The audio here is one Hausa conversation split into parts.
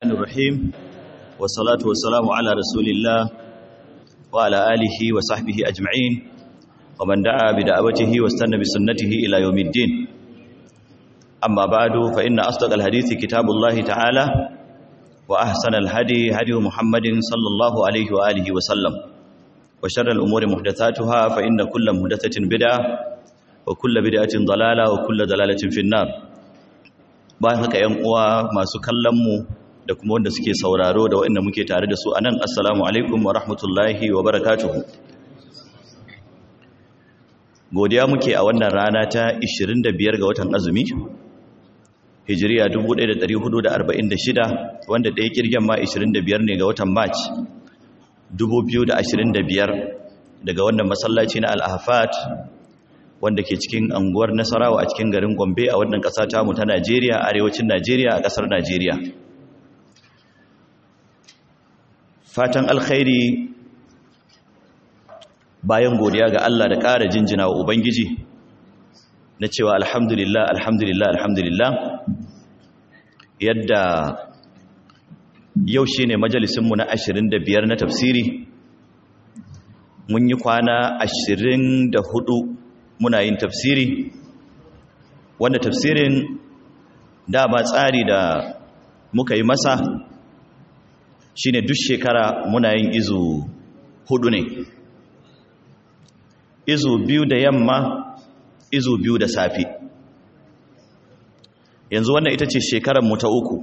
الرحيم والصلاة والسلام على رسول الله وعلى آله وصحبه أجمعين ومن دعا بدعوته واستنى بسنته إلى يوم الدين أما بعد فإن أصدق الحديث كتاب الله تعالى وأحسن الهدي هدي محمد صلى الله عليه وآله وسلم وشر الأمور محدثاتها فإن كل محدثة بدعة وكل بدعة ضلالة وكل ضلالة في النار bayan haka ‘yan uwa masu kallonmu da kuma wanda suke sauraro da waɗanda muke tare da su a nan assalamu alaikum wa rahmatullahi wa barakatuhu godiya muke a wannan rana ta 25 ga watan azumi hijiriya 1446 wanda ɗaya kirgen ma 25 ne ga watan march 2025 daga wannan masallaci na al-ahfat wanda ke cikin anguwar Nasarawa a cikin garin Gombe a wannan ƙasa tamu ta Najeriya arewacin Najeriya a ƙasar Najeriya fatan alkhairi bayan godiya ga Allah da ƙara jinjina wa Ubangiji na cewa alhamdulillah alhamdulillah alhamdulillah yadda yau shine majalisinmu na 25 na tafsiri mun yi kwana 24 muna yin tafsiri wanda tafsirin dama tsari da muka yi masa shine duk shekara muna yin izu hudu ne izu biyu da yamma izu biyu da safi yanzu wannan ita ce shekarar mu ta uku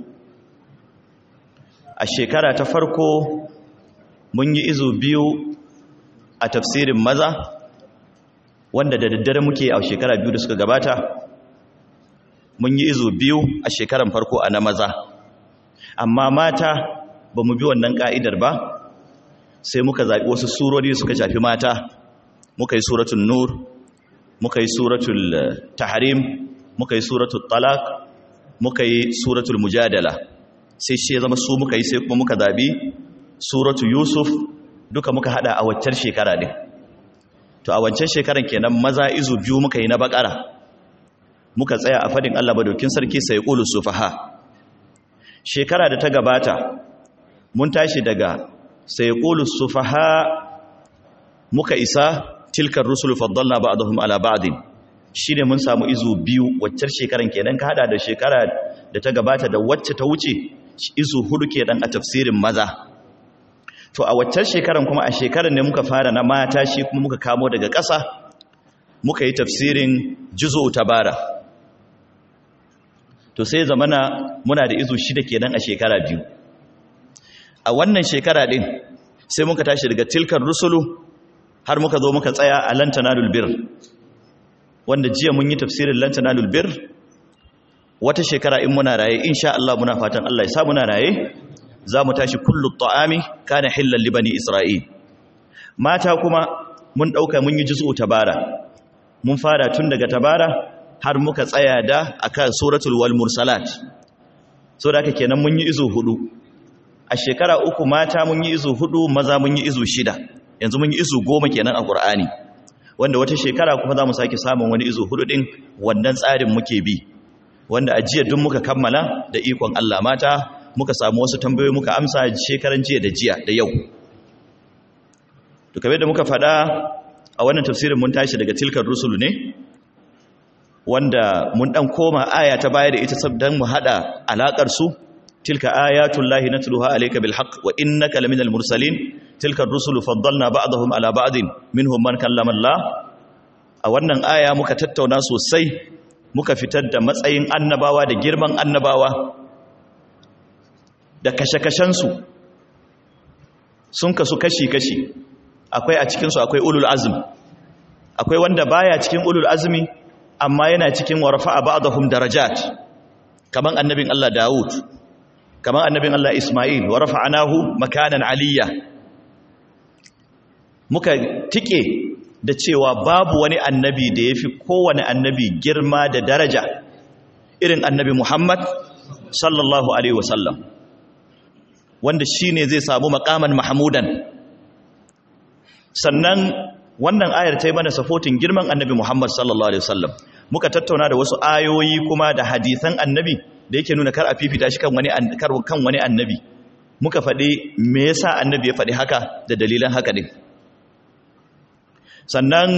a shekara ta farko mun yi izu biyu a tafsirin maza wanda da daddare muke a shekara biyu da suka gabata mun yi izu biyu a shekaran farko a na maza amma mata ba mu bi wannan ka'idar ba sai muka zaɓi wasu surori suka shafi mata muka yi suratul nur muka yi suratul tahrim muka yi suratul talaq muka yi suratul mujadala sai shi ya zama su muka yi sai kuma muka zaɓi suratul yusuf duka muka hada a waccar shekara din to a wancan shekaran kenan maza izu biyu muka yi na bakara muka tsaya a fadin Allah madaukin sarki sai qulu sufaha shekara da ta gabata mun tashi daga sai qulu sufaha muka isa tilkar rusul faddalna ba'dahum ala ba'din shine mun samu izu biyu waccar shekaran kenan ka hada da shekara da ta gabata da wacce ta wuce izu hudu kenan a tafsirin maza to a waccan shekaran kuma a shekaran ne muka fara na mata shi kuma muka kamo daga ƙasa muka yi tafsirin juzo tabara to sai zamana muna da izu shida kenan a shekara biyu a wannan shekara din sai muka tashi daga tilkar rusulu har muka zo muka tsaya a lantanalul bir wanda jiya mun yi tafsirin lantanalul bir wata shekara in muna raye insha Allah muna fatan Allah ya sa muna raye za mu tashi kullu ta'ami kana hillan li bani isra'il mata kuma mun dauka mun yi juz'u tabara mun fara tun daga tabara har muka tsaya da akan suratul wal mursalat so da kenan mun yi izu hudu a shekara uku mata mun yi izu hudu maza mun yi izu shida yanzu mun yi izu goma kenan a qur'ani wanda wata shekara kuma za mu sake samun wani izu hudu din wannan tsarin muke bi wanda a jiya duk muka kammala da ikon Allah mata muka samu wasu tambayoyi muka amsa shekaran jiya da jiya da yau to kamar da muka faɗa a wannan tafsirin mun tashi daga tilkar rusul ne wanda mun dan koma aya ta baya da ita sabdan mu hada alakar su tilka ayatullahi natluha alayka bil haqq wa innaka laminal mursalin tilka ar-rusulu faddalna ba'dahum ala ba'din minhum man kallama Allah a wannan aya muka tattauna sosai muka fitar da matsayin annabawa da girman annabawa da kashe-kashensu sun kasu kashi-kashi akwai a cikinsu akwai ulul azum akwai wanda baya cikin ulul azumi amma yana cikin warfa a ba'dahum darajat kaman annabin Allah Dawud kaman annabin Allah Ismail wa rafa'anahu makanan aliyya muka tike da cewa babu wani annabi da yafi kowane annabi girma da daraja irin annabi Muhammad sallallahu alaihi wasallam wanda shi ne zai samu makaman mahamudan sannan wannan ayar ta yi mana safotin girman annabi muhammad sallallahu alaihi wasallam muka tattauna da wasu ayoyi kuma da hadithan annabi da yake nuna kar a fifita shi kan wani kan wani annabi muka faɗi me yasa annabi ya faɗi haka da dalilan haka din sannan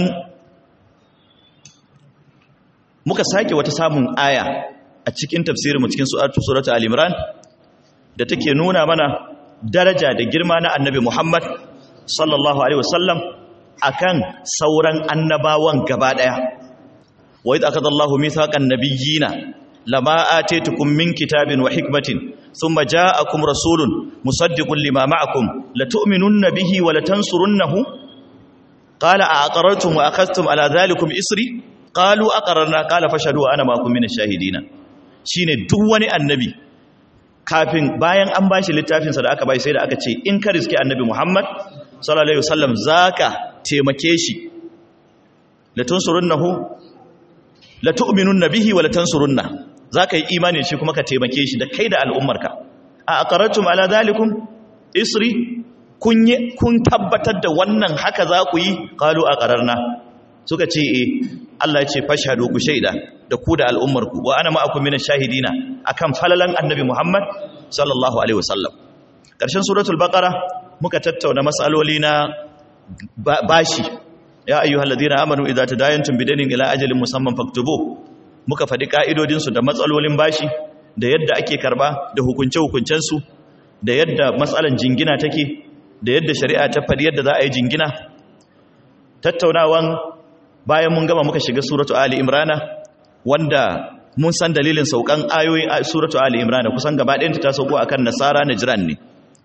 muka sake wata samun aya a cikin tafsirinmu cikin suratu al-imran da take nuna mana daraja da girma na annabi Muhammad sallallahu alaihi wasallam akan sauran annabawan gaba daya wa idh akadallahu mithaqan nabiyyina lama atitukum min kitabin wa hikmatin thumma ja'akum rasulun musaddiqun lima ma'akum latu'minunna bihi wa latansurunnahu qala a'aqarrtum wa akhadhtum ala dhalikum isri qalu aqarrarna qala fashhadu ana ma'akum minash shahidina shine duk wani annabi kafin bayan an bashi littafinsa da aka bai sai da aka ce in ka riske annabi Muhammad sallallahu alaihi wasallam zaka taimake shi la tunsurunnahu la tu'minunna bihi wa la tansurunna zaka yi imani shi kuma ka taimake shi da kai da al'ummarka a aqarratum ala zalikum isri kun kun tabbatar da wannan haka za ku yi qalu aqararna suka ce eh Allah ya ce fashhadu ku shaida da ku da al'ummarku wa ana ma'akum minash shahidina akan falalan annabi Muhammad sallallahu alaihi wasallam karshen suratul baqara muka tattauna masaloli na bashi ya ayyuhal ladina amanu idza tadayantum bidainin ila ajalin musamman faktubu muka faɗi ka'idodin su da matsalolin bashi da yadda ake karba da hukunce hukuncen su da yadda matsalan jingina take da yadda shari'a ta faɗi yadda za a yi jingina tattaunawan bayan mun gama muka shiga suratu ali imrana wanda mun san dalilin saukan ayoyin suratu ali imrana kusan gaba ɗayanta ta sauko akan nasara najran ne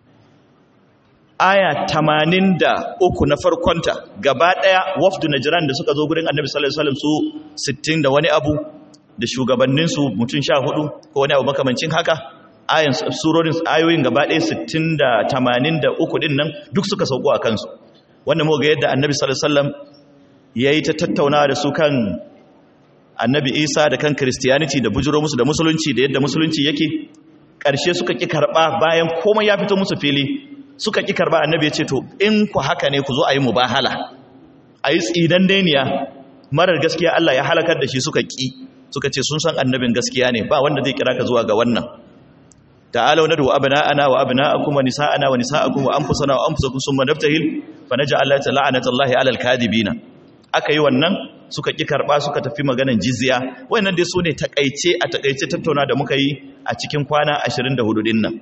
aya 83 na farkonta gaba ɗaya wafdu najran da suka zo gurin annabi sallallahu alaihi wasallam su 60 da wani abu da shugabannin su mutum 14 ko wani abu makamancin haka ayan surorin ayoyin gaba ɗaya 60 da 83 din nan duk suka sauko a kansu wanda mu ga yadda annabi sallallahu alaihi wasallam yayi ta tattaunawa da su kan annabi isa da kan christianity da bujiro musu da musulunci da yadda musulunci yake ƙarshe suka ƙi karɓa bayan komai ya fito musu fili suka ƙi karɓa annabi ya ce to in ku haka ne ku zo a yi mubahala a yi tsidan dainiya marar gaskiya Allah ya halakar da shi suka ƙi suka ce sun san annabin gaskiya ne ba wanda zai kira ka zuwa ga wannan ta'alau nadu abna'ana wa abna'akum wa nisa'ana wa nisa'akum wa anfusana wa anfusakum summa naftahil fa naj'al la'natallahi 'alal kadibina aka yi wannan suka ƙi karɓa suka tafi maganan jizya wannan dai su ne takaice a takaice tattauna da muka yi a cikin kwana 24 din nan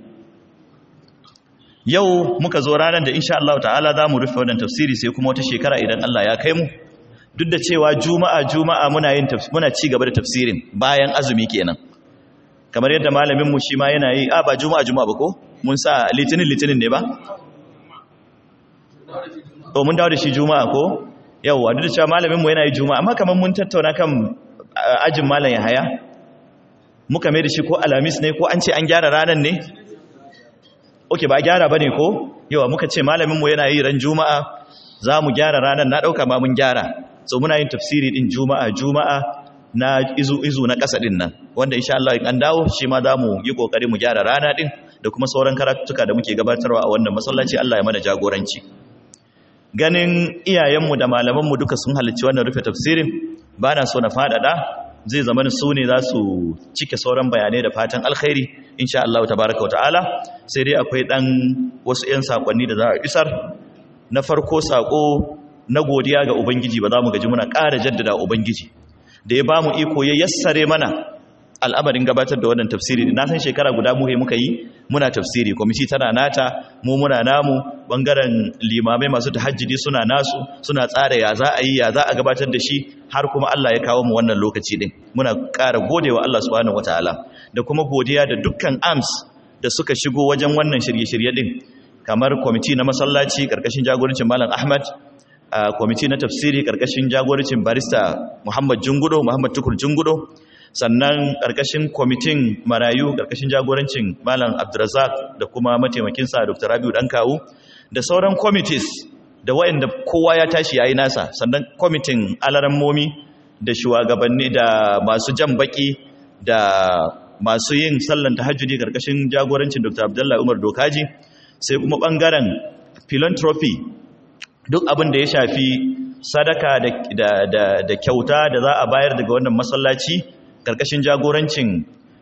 yau muka zo ranar da insha Allah ta'ala za mu rufe wannan tafsiri sai kuma wata shekara idan Allah ya kai mu duk da cewa juma'a juma'a muna yin muna ci gaba da tafsirin bayan azumi kenan kamar yadda malamin mu shi ma yana yi a ba juma'a juma'a ba ko mun sa litinin litinin ne ba to mun dawo da shi juma'a ko yauwa duk da cewa malaminmu yana yi juma'a amma kamar mun tattauna kan ajin malam yahaya muka mai da shi ko alamis ne ko an ce an gyara ranar ne oke ba gyara ba ne ko yawa muka ce malaminmu yana yi ran juma'a za mu gyara ranar na ɗauka ma mun gyara so muna yin tafsiri ɗin juma'a juma'a na izu izu na ƙasa ɗin nan wanda insha Allah in an dawo shi ma za mu yi ƙoƙari mu gyara rana ɗin da kuma sauran karatuka da muke gabatarwa a wannan masallaci Allah ya mana jagoranci ganin iyayenmu da malamanmu duka sun halarci wannan rufe tafsirin ba na so na faɗaɗa zai zama su ne za su cike sauran bayanai da fatan alkhairi insha Allah tabaraka ta'ala sai dai akwai ɗan wasu 'yan saƙonni da za a isar na farko saƙo na godiya ga ubangiji ba za mu gaji muna ƙara jaddada ubangiji da ya ba mu iko ya yassare mana al'amarin gabatar da wannan tafsiri na san shekara guda muhe muka yi muna tafsiri kwamiti tana nata mu muna namu bangaren limamai masu tahajjudi suna nasu suna tsara ya za a yi ya za a gabatar da shi har kuma Allah ya kawo mu wannan lokaci din muna ƙara godewa Allah subhanahu wataala da kuma godiya da dukkan arms da suka shigo wajen wannan shirye-shirye din kamar kwamiti na masallaci karkashin jagorancin malam Ahmad kwamiti na tafsiri karkashin jagorancin barista Muhammad Jungudo Muhammad Tukur Jungudo sannan ƙarƙashin kwamitin marayu ƙarƙashin jagorancin malam abdurazak da kuma mataimakinsa dr rabiu kawu da sauran kwamitis da waɗanda kowa ya tashi ya yi nasa sannan kwamitin alarammomi da shugabanni da masu jan baki da masu yin sallan tahajjudi ƙarƙashin jagorancin dr abdullahi umar dokaji sai kuma ɓangaren philanthropy duk abin da ya shafi sadaka da kyauta da za a bayar daga wannan masallaci karkashin jagorancin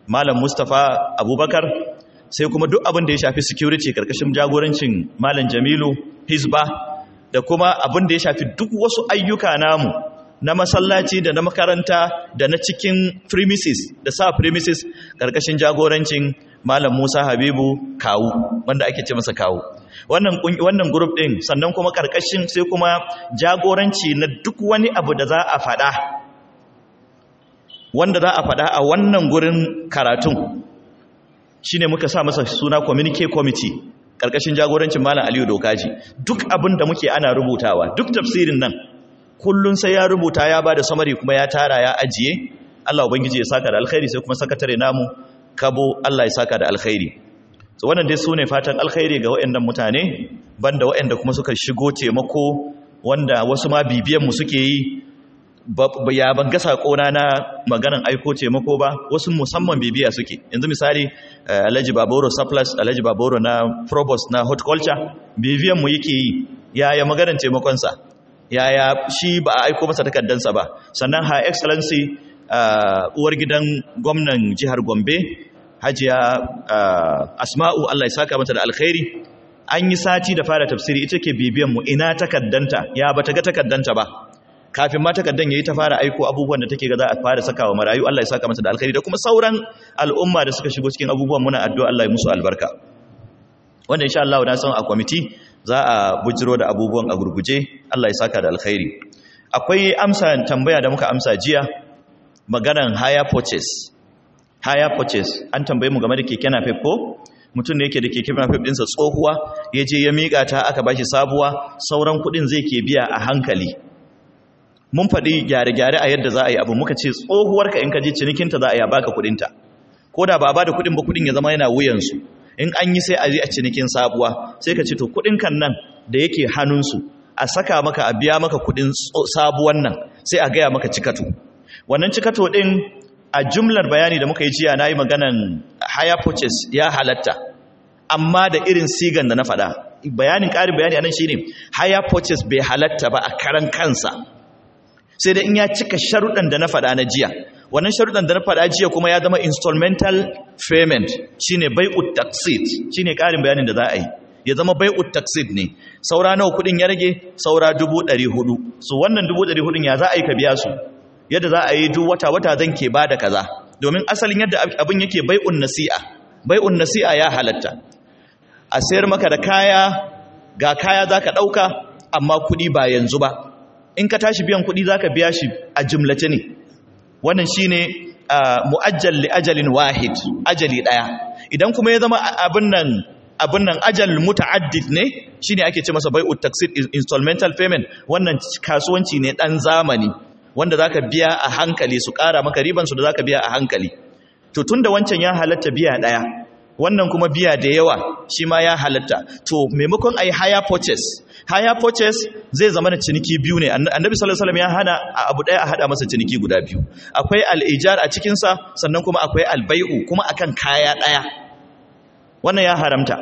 malam Mustapha Abubakar sai kuma duk abin da ya shafi security karkashin jagorancin malam Jamilu Hizba da kuma abin da ya shafi duk wasu ayyuka namu na masallaci da na makaranta da na cikin premises da sa premises karkashin jagorancin malam Musa Habibu Kawu wanda ake ce masa Kawu wannan wannan group din sannan kuma karkashin sai kuma jagoranci na duk wani abu da za a faɗa wanda za a faɗa a wannan gurin karatun shine muka sa masa suna communique committee karkashin jagorancin malam Aliyu Dokaji duk abin da muke ana rubutawa duk tafsirin nan kullun sai ya rubuta ya bada samari kuma ya tara ya ajiye Allah ubangiji ya saka da alkhairi sai kuma sakatare namu kabo Allah ya saka da alkhairi so wannan dai sune fatan alkhairi ga waɗannan mutane banda waɗanda kuma suka shigo taimako wanda wasu ma bibiyan mu suke yi ya ban ga sakona na maganan aiko taimako ba wasu musamman bibiya suke yanzu misali Alhaji Baboro surplus Alhaji Baboro na provost na horticulture bibiyan mu yake yi yaya maganan taimakon sa yaya shi ba a aiko masa takardansa ba sannan her excellency uwar gidan gwamnan jihar Gombe Hajiya Asma'u Allah ya saka mata da alkhairi an yi sati da fara tafsiri ita ke bibiyan mu ina takaddanta ya bata ga takaddanta ba kafin ma takaddan yayi ta fara aiko abubuwan da take ga za a fara sakawa marayu Allah ya saka mata da alkhairi da kuma sauran al'umma da suka shigo cikin abubuwan muna addu'a Allah ya musu albarka wanda insha Allah na san a committee za a bujiro da abubuwan a gurguje Allah ya saka da alkhairi akwai amsa tambaya da muka amsa jiya maganan higher purchase higher purchase an tambaye mu game da keke napep ko mutum ne yake da keke napep ɗinsa tsohuwa ya je ya miƙa ta aka bashi sabuwa sauran kuɗin zai ke biya a hankali mun faɗi gyare-gyare a yadda za a yi abu muka ce tsohuwarka in ka je cinikinta za a yi a baka kuɗinta ko da ba a ba da kuɗin ba kuɗin ya zama yana wuyansu in an yi sai a yi a cinikin sabuwa sai ka ce to kuɗin kan nan da yake hannunsu a saka maka a biya maka kuɗin sabuwan nan sai a gaya maka cikato wannan cikato ɗin a jumlar bayani da muka yi jiya na yi maganan higher purchase ya halatta amma da irin sigan da na faɗa bayanin ƙarin bayani a nan shi ne higher purchase bai halatta ba a karan kansa sai da in ya cika sharuɗan da na faɗa na jiya wannan sharuɗan da na faɗa jiya kuma ya zama installmental payment shine bai'ut taqsid shine ƙarin bayanin da za a yi ya zama bai'ut taqsid ne saura nawa kuɗin ya rage saura 400 so wannan 400 ya za a yi ka biya su yadda za a yi duk wata wata zan ke bada kaza domin asalin yadda abin yake bai'un nasi'a bai'un nasi'a ya halatta a sayar maka da kaya ga kaya zaka ɗauka amma kuɗi ba yanzu ba in ka tashi biyan kuɗi za ka biya shi a jimlace ne wannan shi ne mu'ajjal li ajalin wahid ajali ɗaya idan kuma ya zama abin nan abin nan ajal muta'addid ne shine ake ce masa bai'ut taxid installmental payment wannan kasuwanci ne dan zamani wanda zaka biya a hankali su ƙara maka riban su da zaka biya a hankali to tunda wancan ya halatta biya ɗaya wannan kuma biya da yawa shi ma ya halatta to maimakon ayi higher purchase higher purchase zai zama da ciniki biyu ne annabi sallallahu alaihi wasallam ya hana abu daya a hada masa ciniki guda biyu akwai al-ijar a cikin sa sannan kuma akwai al-bai'u kuma akan kaya daya wannan ya haramta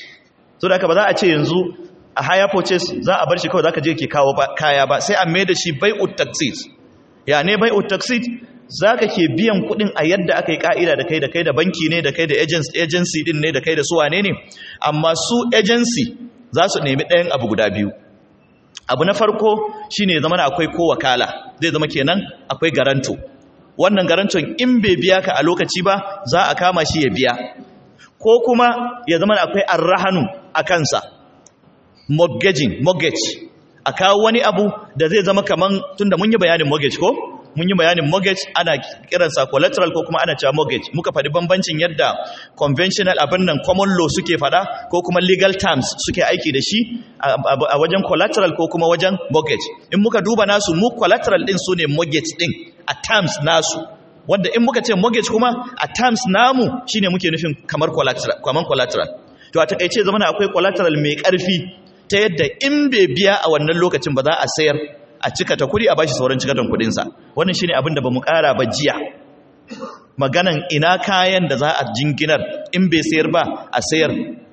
so da ba za a ce yanzu a higher purchase za a bar shi kawai zaka je ke kawo kaya ba sai a mai da shi bai'ut taqsid ya ne bai'ut taqsid zaka ke biyan kuɗin a yadda aka yi ka'ida da kai da kai da banki ne da kai da agency din ne da kai da su wane ne amma su agency za su nemi ɗayan abu guda biyu abu na farko shi ne zama akwai ko wakala zai zama kenan akwai garanto wannan garanton in bai biya ka a lokaci ba za a kama shi ya biya ko kuma ya zama akwai arrahanu a kansa mortgaging mortgage a kawo wani abu da zai zama kaman tunda mun yi bayanin mortgage ko mun yi bayanin mortgage ana kiransa collateral ko kuma ana cewa mortgage muka faɗi bambancin yadda conventional abin nan common law suke faɗa ko kuma legal terms suke aiki da shi a wajen collateral ko kuma wajen mortgage in muka duba nasu mu collateral din su ne mortgage din a terms nasu wanda in muka ce mortgage kuma a terms namu shine muke nufin kamar collateral kamar collateral to a takeice zamana akwai collateral mai karfi ta yadda in bai biya a wannan lokacin ba za a sayar a cika ta kudi a bashi sauran cikatan kudinsa wannan shine abin da bamu kara ba jiya maganan ina kayan da za a jinginar in bai sayar ba a sayar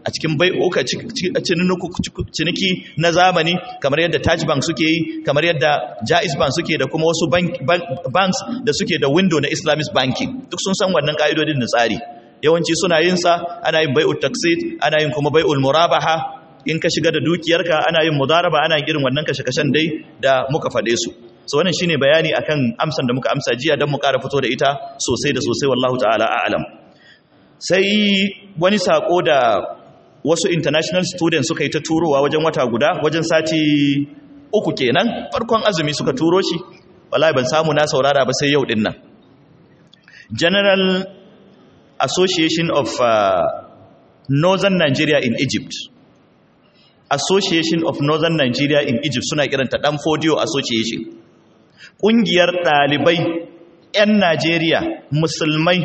a cikin bai'uka ciniki na zamani kamar yadda Taj Bank suke yi kamar yadda Jaiz Bank suke da kuma wasu banks da suke da window na Islamic banking duk sun san wannan ka'idodin da tsari yawanci suna yin sa ana yin bai'ut taksid ana yin kuma bai'ul murabaha in ka shiga da dukiyarka ana yin mudaraba ana yin irin wannan kashe-kashen dai da muka faɗe su so wannan shine bayani akan amsan da muka amsa jiya don mu ƙara fito da ita sosai da sosai wallahu ta'ala a'lam sai wani sako da wasu international students suka yi ta turowa wajen wata guda wajen sati uku kenan farkon azumi suka turo shi wallahi ban samu na saurara ba sai yau din nan general association of uh, northern nigeria in egypt association of northern nigeria in egypt suna kiranta dan fodio association ƙungiyar ɗalibai 'yan najeriya musulmai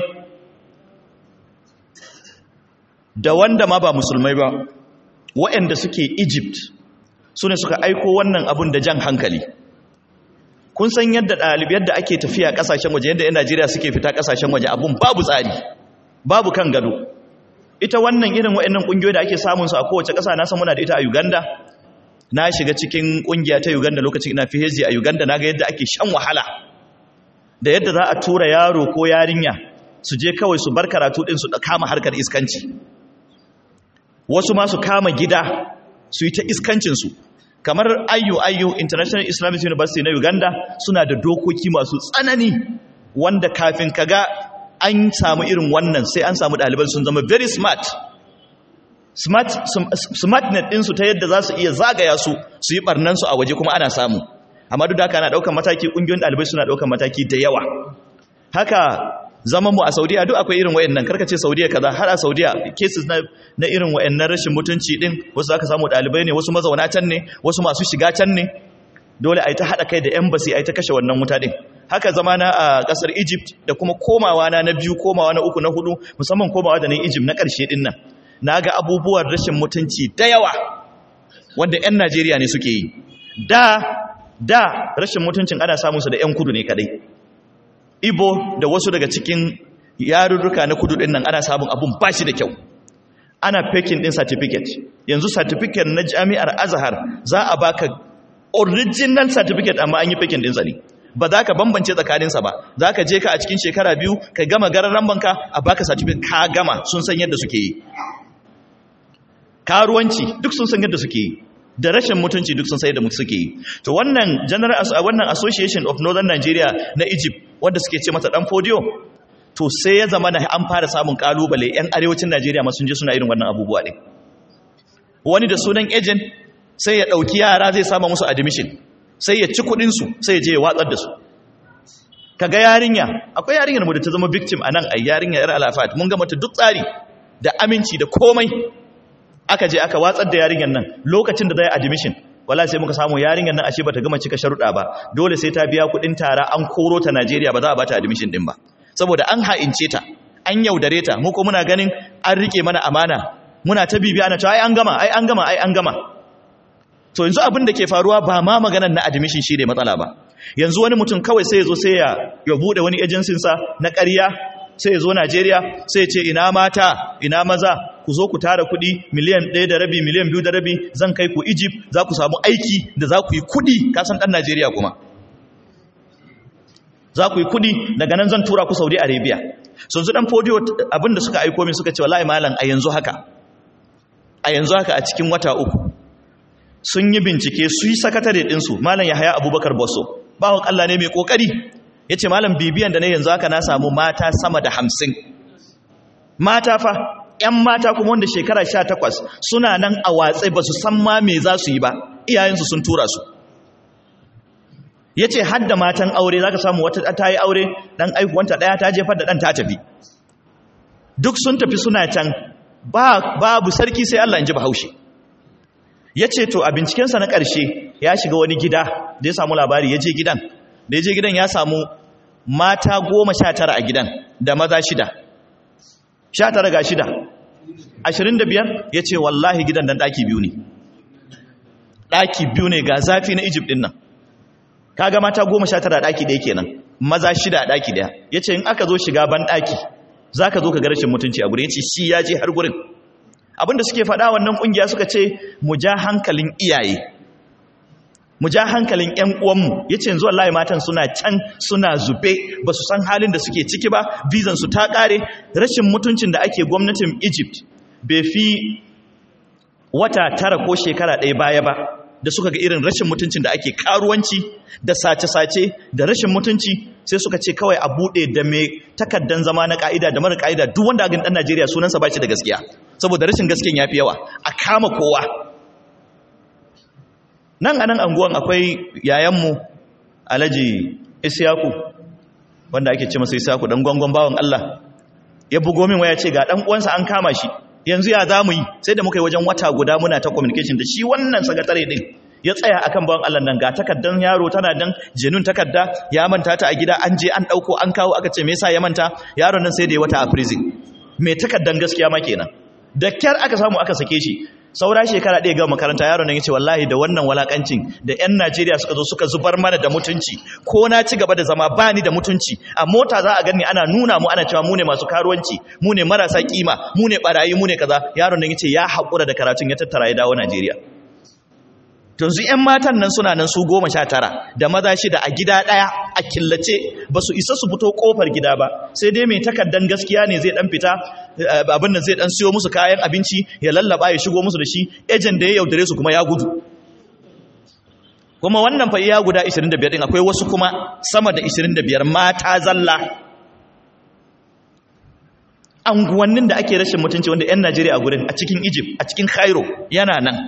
da wanda ma ba musulmai ba waɗanda suke egypt su ne suka aiko wannan abun da jan hankali kun san yadda ɗalibai yadda ake tafiya ƙasashen waje yadda 'yan najeriya suke fita ƙasashen waje abun babu tsari babu kan gado ita wannan irin waɗannan ƙungiyoyi da ake samun su a kowace ƙasa na san muna da ita a uganda na shiga cikin ƙungiya ta uganda lokacin ina fiheji a uganda na ga yadda ake shan wahala da yadda za a tura yaro ko yarinya su je kawai su bar karatu ɗin su kama harkar iskanci wasu ma su kama gida su yi ta iskancinsu kamar ayyu ayyu international islamic university na uganda suna da dokoki masu tsanani wanda kafin kaga an samu irin wannan sai an samu ɗaliban sun zama very smart smart smartnet ɗinsu ta yadda za su iya zagaya su su yi ɓarnansu a waje kuma ana samu amma duk da haka ana ɗaukan mataki ƙungiyoyin ɗalibai suna ɗaukan mataki da yawa haka zaman mu a saudiya duk akwai irin wayannan karkace saudiya kaza har a saudiya cases na, na irin wayannan rashin mutunci din wasu aka samu ɗalibai ne wasu mazauna can ne wasu masu shiga can ne dole a yi ta haɗa kai da embassy a yi ta kashe wannan wuta din haka zama na a ƙasar egypt da kuma komawa na na biyu komawa na uku na hudu musamman komawa da na egypt na ƙarshe din nan na ga abubuwan rashin mutunci da yawa wanda 'yan najeriya ne suke yi da da rashin mutuncin ana samun su da 'yan kudu ne kadai ibo da wasu daga cikin yarurruka na kudu din nan ana samun abun bashi da kyau ana faking din certificate yanzu certificate na jami'ar azhar za a baka original certificate amma an yi faking din sa ne ba za ka bambance tsakaninsa ba za ka je ka a cikin shekara biyu ka gama gararan banka a baka certificate ka gama sun san yadda suke yi karuwanci duk sun san yadda suke yi da rashin mutunci duk sun sai da suke yi to wannan general wannan association of northern nigeria na egypt wanda suke ce mata dan fodio to sai ya zama da an fara samun kalubale yan arewacin nigeria ma sun je suna irin wannan abubuwa ne wani da sunan agent sai ya dauki yara zai sama musu admission sai ya ci kudin su sai ya je ya watsar da su kaga yarinya akwai yarinyar mu da ta zama victim anan ai yarinya yar alafat mun ga mata duk tsari da aminci da komai aka je aka watsar da yarinyar nan lokacin da zai admission wala sai muka samu yarinyar nan ashe bata gama cika sharuɗa ba dole sai ta biya kuɗin tara an koro ta Najeriya ba za a bata admission din ba saboda an ha'ince ta an yaudare ta mu ko muna ganin an rike mana amana muna ta bibiya ana cewa ai an gama ai an gama ai an gama to yanzu abin da ke faruwa ba ma maganar na admission shi ne matsala ba yanzu wani mutum kawai sai ya zo sai ya ya bude wani agency sa na ƙarya sai ya zo Najeriya sai ya ce ina mata ina maza ku zo ku tara kuɗi miliyan ɗaya da rabi miliyan biyu da rabi zan kai ku Egypt za ku samu aiki da za ku yi kuɗi kasan ɗan Najeriya kuma za ku yi kuɗi daga nan zan tura ku Saudi Arabia sun zu ɗan fodiyo abinda suka aiko min suka ce wallahi malam a yanzu haka a yanzu haka a cikin wata uku sun yi bincike su yi sakatare ɗinsu malam ya haya abubakar bosso bawon Allah ne mai ƙoƙari ya ce malam bibiyan da na yanzu haka na samu mata sama da hamsin mata fa 'yan mata kuma wanda shekara sha takwas suna nan a watse ba su san ma me za su yi ba iyayensu sun tura su ya ce hadda matan aure za ka samu wata ta yi aure ɗan aikuwanta ɗaya ta jefar da ɗan ta tafi duk sun tafi suna can babu sarki sai Allah in ji bahaushe ya ce to a bincikensa na ƙarshe ya shiga wani gida da ya samu labari ya je gidan da ya je gidan ya samu mata goma sha tara a gidan da maza shida sha tara ga shida ashirin da biyar ya ce wallahi gidan dan ɗaki biyu ne ɗaki biyu ne ga zafi na egypt ɗin nan kaga mata goma sha tara ɗaki ɗaya kenan maza shida a ɗaki ɗaya ya ce in aka zo shiga ban ɗaki za ka zo ka ga rashin mutunci a gurin ya ce shi ya je har gurin abinda suke faɗa wannan ƙungiya suka ce mu ja hankalin iyaye mu ja hankalin ƴan uwanmu yace yanzu wallahi matan suna can suna zube ba su san halin da suke ciki ba bizan su ta ƙare rashin mutuncin da ake gwamnatin Egypt bai fi wata tara ko shekara ɗaya baya ba da suka ga irin rashin mutuncin da ake karuwanci da sace-sace da rashin mutunci sai suka ce kawai a buɗe da mai takaddan zama na ƙa'ida da mara ƙa'ida duk wanda agin ɗan Najeriya sunansa ba shi da gaskiya saboda rashin gaskiyan ya fi yawa a kama kowa nan a nan anguwan akwai yayanmu alhaji isyaku wanda ake ce masa isyaku dan gwangon bawan Allah ya bugo min waya ce ga ɗan uwansa an kama shi yanzu ya za mu yi sai da muka yi wajen wata guda muna ta communication da shi wannan sakatare din ya tsaya akan bawan Allah nan ga takaddan yaro tana dan jenun takadda ya manta ta a gida an je an dauko an kawo aka ce me yasa ya manta yaron nan sai da ya wata a prison me takaddan gaskiya ma kenan da kyar aka samu aka sake shi saura shekara ɗaya ga makaranta yaron nan yace wallahi da wannan walakancin da ƴan Najeriya suka zo suka zubar mana da mutunci ko na ci gaba da zama bani da mutunci a mota za a gani ana nuna mu ana cewa mu ne masu karuwanci mu ne marasa kima mu ne barayi mu ne kaza yaron nan yace ya haƙura da karatun ya tattara ya dawo Najeriya yanzu 'yan matan nan suna nan su goma sha tara da maza shida a gida ɗaya a killace ba su isa su fito ƙofar gida ba sai dai mai takardan gaskiya ne zai ɗan fita abin da zai ɗan siyo musu kayan abinci ya lallaba ya shigo musu da shi ejen da ya yaudare su kuma ya gudu kuma wannan fa iya guda 25 ɗin akwai wasu kuma sama da 25 mata zalla anguwannin da ake rashin mutunci wanda 'yan najeriya a gurin a cikin egypt a cikin cairo yana nan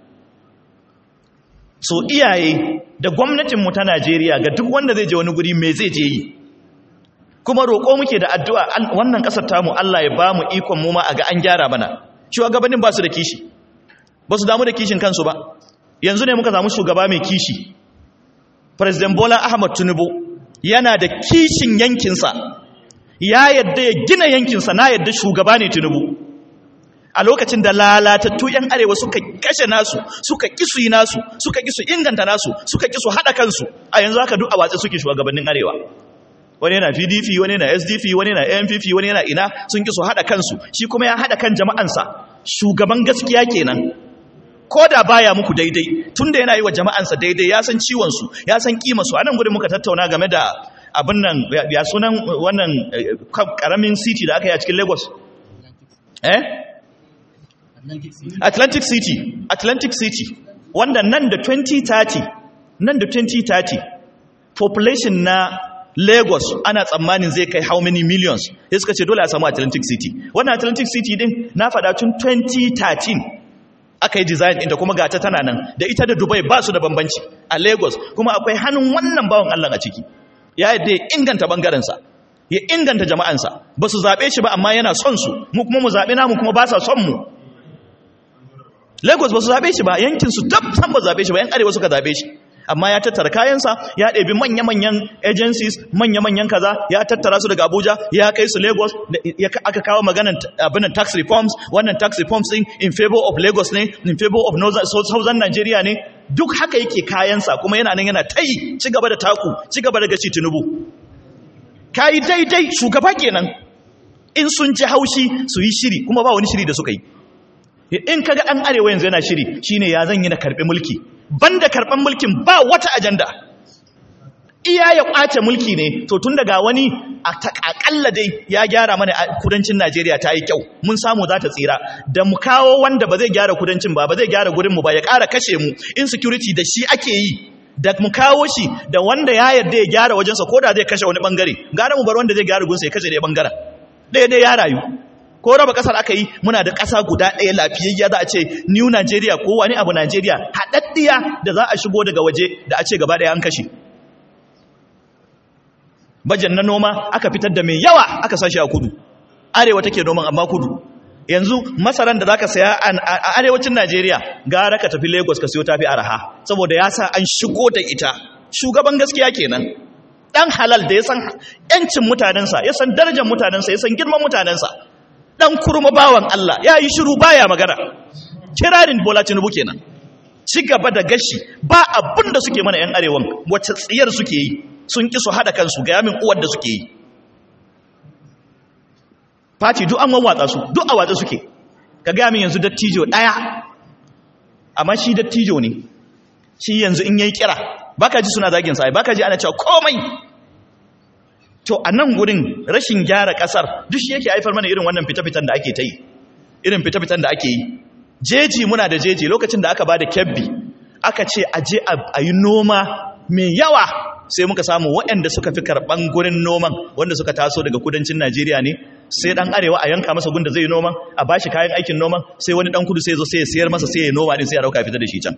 so iyaye da gwamnatinmu ta Najeriya ga duk wanda zai je wani guri me zai je yi kuma roƙo muke da addu'a wannan ƙasar tamu Allah ya ba mu ikon mu ma a ga an gyara mana shugabannin ba su da kishi ba su damu da kishin kansu ba yanzu ne muka samu shugaba mai kishi president Bola Ahmad Tinubu yana da kishin yankinsa ya yadda ya gina yankinsa na yadda shugaba ne Tinubu a lokacin da lalatattu 'yan arewa suka kashe nasu suka kisu yi nasu suka kisu inganta nasu suka kisu haɗa kansu a yanzu haka duk a watsa suke shugabannin arewa wani yana pdp wani yana sdp wani yana ampp wani yana ina sun kisu haɗa kansu shi kuma ya haɗa kan jama'ansa shugaban gaskiya kenan ko da baya muku daidai tunda yana yi wa jama'ansa daidai ya san ciwonsu ya san kimarsu a nan gudun muka tattauna game da abin nan ya sunan wannan karamin city da aka yi a cikin lagos eh Atlantic City Atlantic City wanda nan da 2030 nan da 2030 population na Lagos ana tsammanin zai kai how many millions sai suka ce dole a samu Atlantic City wannan Atlantic City din na fada tun 2013 aka yi design ɗinta kuma gata tana nan da ita da Dubai ba su da bambanci a Lagos kuma akwai hannun wannan bawan Allah a ciki ya yadda ya inganta bangarensa ya inganta jama'ansa ba su zaɓe shi ba amma yana son su mu kuma mu zaɓe namu kuma ba sa son mu Lagos ba su zaɓe shi ba yankinsu dab san ba zaɓe shi ba yan arewa suka zaɓe shi amma ya tattara kayansa ya ɗebi manya-manyan agencies manya-manyan kaza ya tattara su daga Abuja ya kai su Lagos aka kawo maganan abinan tax reforms wannan tax reforms din in favor of Lagos ne in favor of northern southern Nigeria ne duk haka yake kayansa kuma yana nan yana tayi ci gaba da taku ci gaba da gaci Tinubu kai daidai shugaba kenan in sun ji haushi su yi shiri kuma ba wani shiri da suka yi in kaga dan arewa yanzu yana shiri shine ya zan yi na karbi mulki banda karban mulkin ba wata ajanda iya ya kwace mulki ne to tun daga wani akalla dai ya gyara mana kudancin Najeriya ta yi kyau mun samu za ta tsira da mu kawo wanda ba zai gyara kudancin ba ba zai gyara gurin mu ba ya ƙara kashe mu insecurity da shi ake yi da mu kawo shi da wanda ya yarda ya gyara wajensa ko da zai kashe wani bangare gara mu bar wanda zai gyara gunsa ya kashe ɗaya bangaren ɗaya ɗaya ya rayu ko raba kasar aka yi muna da ƙasa guda ɗaya lafiyayya za a ce new Najeriya ko wani abu Najeriya haɗaɗɗiya da za a shigo daga waje da a ce gaba ɗaya an kashe bajan na noma aka fitar da mai yawa aka sashi a kudu arewa take noman amma kudu yanzu masaran da zaka saya a arewacin Najeriya gara ka tafi Lagos ka siyo tafi araha saboda ya sa an shigo da ita shugaban gaskiya kenan dan halal da ya san yancin mutanensa ya san darajar mutanensa ya san girman mutanensa dan kurma bawan Allah ya yi shiru baya magana kirarin Bola Tinubu kenan ci gaba da gashi ba abin da suke mana yan arewan wacce tsiyar suke yi sun ki su hada kansu ga yamin uwar da suke yi fati duk an wawatsa su duk a watsa suke ka gaya min yanzu dattijo ɗaya amma shi dattijo ne shi yanzu in yayi kira baka ji suna zagin sa baka ji ana cewa komai to a nan gurin rashin gyara kasar duk shi yake haifar mana irin wannan fita-fitan da ake ta yi irin fita-fitan da ake yi jeji muna da jeji lokacin da aka ba da kebbi aka ce a je a yi noma mai yawa sai muka samu waɗanda suka fi karɓan gurin noman wanda suka taso daga kudancin najeriya ne sai ɗan arewa a yanka masa gunda zai yi noman a bashi kayan aikin noman sai wani ɗan kudu sai zo sai ya sayar masa sai ya noma din sai ya rauka fita da shi can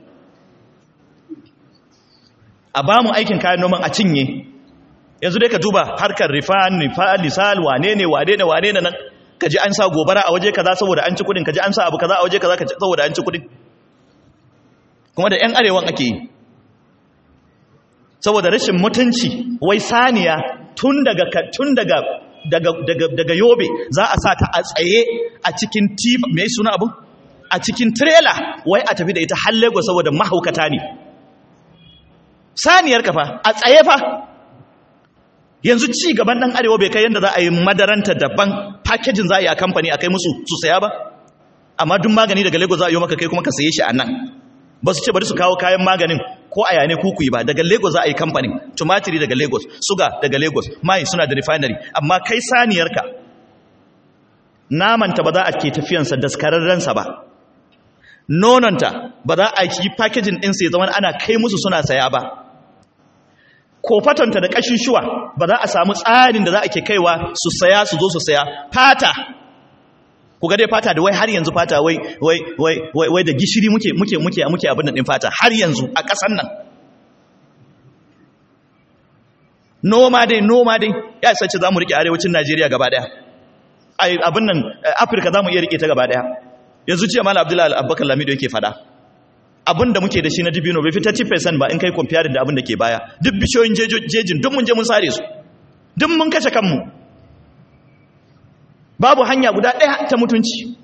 a ba mu aikin kayan noman a cinye yanzu dai ka duba harkar rifan nifal lisal wane ne wane ne wane ne nan ka ji an sa gobara a waje kaza saboda an ci kudin ka ji an sa abu kaza a waje kaza saboda an ci kudin kuma da 'yan arewan ake yi saboda rashin mutunci wai saniya tun daga tun daga daga daga daga yobe za a sa ta a tsaye a cikin tifa me suna abu a cikin trailer wai a tafi da ita har Lagos saboda mahaukata ne saniyar kafa a tsaye fa yanzu ci gaban dan arewa bai kai yanda za a yi madaranta daban packaging za a yi a kamfani a kai musu su saya ba amma duk magani daga Lagos za a yi maka kai kuma ka saye shi a nan ba su ce bari su kawo kayan maganin ko a yane kuku yi ba daga lagos za a yi kamfanin tumatiri daga lagos suga daga lagos mai suna da refinery amma kai saniyarka namanta ba za a ke tafiyansa daskararrensa ba nononta ba za a yi packaging ɗinsa ya zama ana kai musu suna saya ba kofatonta da ƙashin shuwa ba za a samu tsarin da za a ke kaiwa su saya su zo su saya fata ku ga dai fata da wai har yanzu fata wai wai wai wai wai da gishiri muke muke muke muke abin din fata har yanzu a ƙasar nan noma dai noma dai ya sace zamu rike arewacin Najeriya gaba daya ai abin nan Afirka zamu iya rike ta gaba daya yanzu jiya Malam Abdullahi Abubakar Lamido yake fada abin da muke da shi na dibino bai fita 10% ba in kai comparing da abin da ke baya duk bishoyin jejin duk mun je mun sare su duk mun kashe kanmu babu hanya guda ɗaya ta mutunci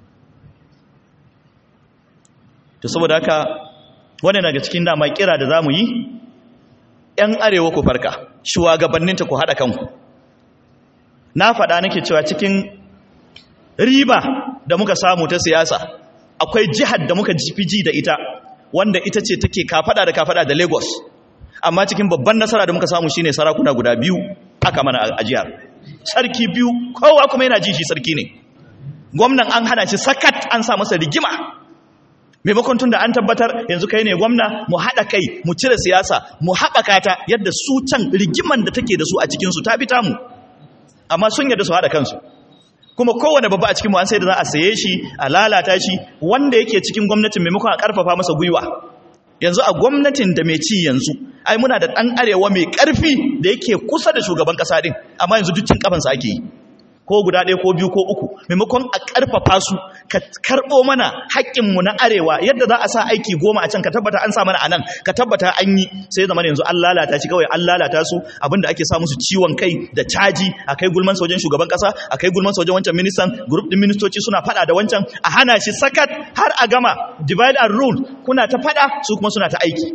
to saboda haka wannan daga cikin dama kira da zamu yi ƴan arewa ku farka shugabanninta ku haɗa kanku na faɗa nake cewa cikin riba da muka samu ta siyasa akwai jihar da muka fi ji da ita wanda ita ce take kafada da kafada da Lagos amma cikin babban nasara da muka samu shine sarakuna guda biyu aka mana a jihar sarki biyu kowa kuma yana ji shi sarki ne gwamnan an hana shi sakat an sa masa rigima maimakon tun da an tabbatar yanzu kai ne gwamna mu haɗa kai mu cire siyasa mu haɓaka ta yadda su can rigiman da take da su a cikinsu ta fita mu amma sun yadda su haɗa kansu kuma kowane babba a cikin mu an sai da za a saye shi a lalata shi wanda yake cikin gwamnatin maimakon a ƙarfafa masa gwiwa yanzu a gwamnatin da mai ci yanzu ai muna da ɗan arewa mai ƙarfi da yake kusa da shugaban ƙasa ɗin amma yanzu dukkan ƙafansa ake yi ko guda ɗaya ko biyu ko uku maimakon a ƙarfafa su ka karɓo mana haƙƙinmu na arewa yadda za a sa aiki goma a can ka tabbata an sa mana a nan ka tabbata an yi sai zama yanzu an lalata shi kawai an lalata su abinda ake sa musu ciwon kai da caji a kai gulman wajen shugaban ƙasa a kai gulman wajen wancan ministan grup ɗin ministoci suna faɗa da wancan a hana shi sakat har a gama divide and rule kuna ta faɗa su kuma suna ta aiki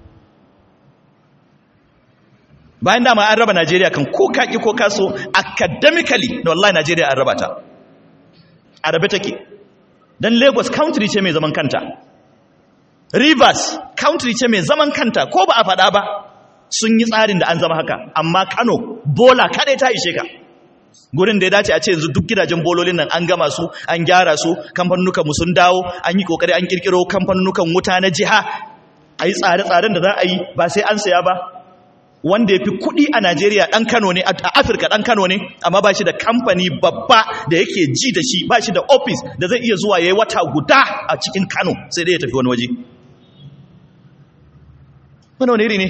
bayan dama an raba Najeriya kan ko kaki ko kaso academically da wallahi Najeriya an raba ta a rabe take dan Lagos country ce mai zaman kanta Rivers country ce mai zaman kanta ko ba a faɗa ba sun yi tsarin da an zama haka amma Kano bola kadai ta ishe ka gurin da ya dace a ce yanzu duk gidajen bololin nan an gama su an gyara su kamfanunukan mu sun dawo an yi kokari an kirkiro kamfanunukan wuta na jiha a yi tsare-tsaren da za a yi ba sai an saya ba wanda ya fi kuɗi a Najeriya ɗan Kano ne, a Afirka ɗan Kano ne, amma ba shi da kamfani babba da yake ji da shi, ba shi da ofis da zai iya zuwa ya yi wata guda a cikin Kano sai dai ya tafi wani waje. Wani wani iri ne?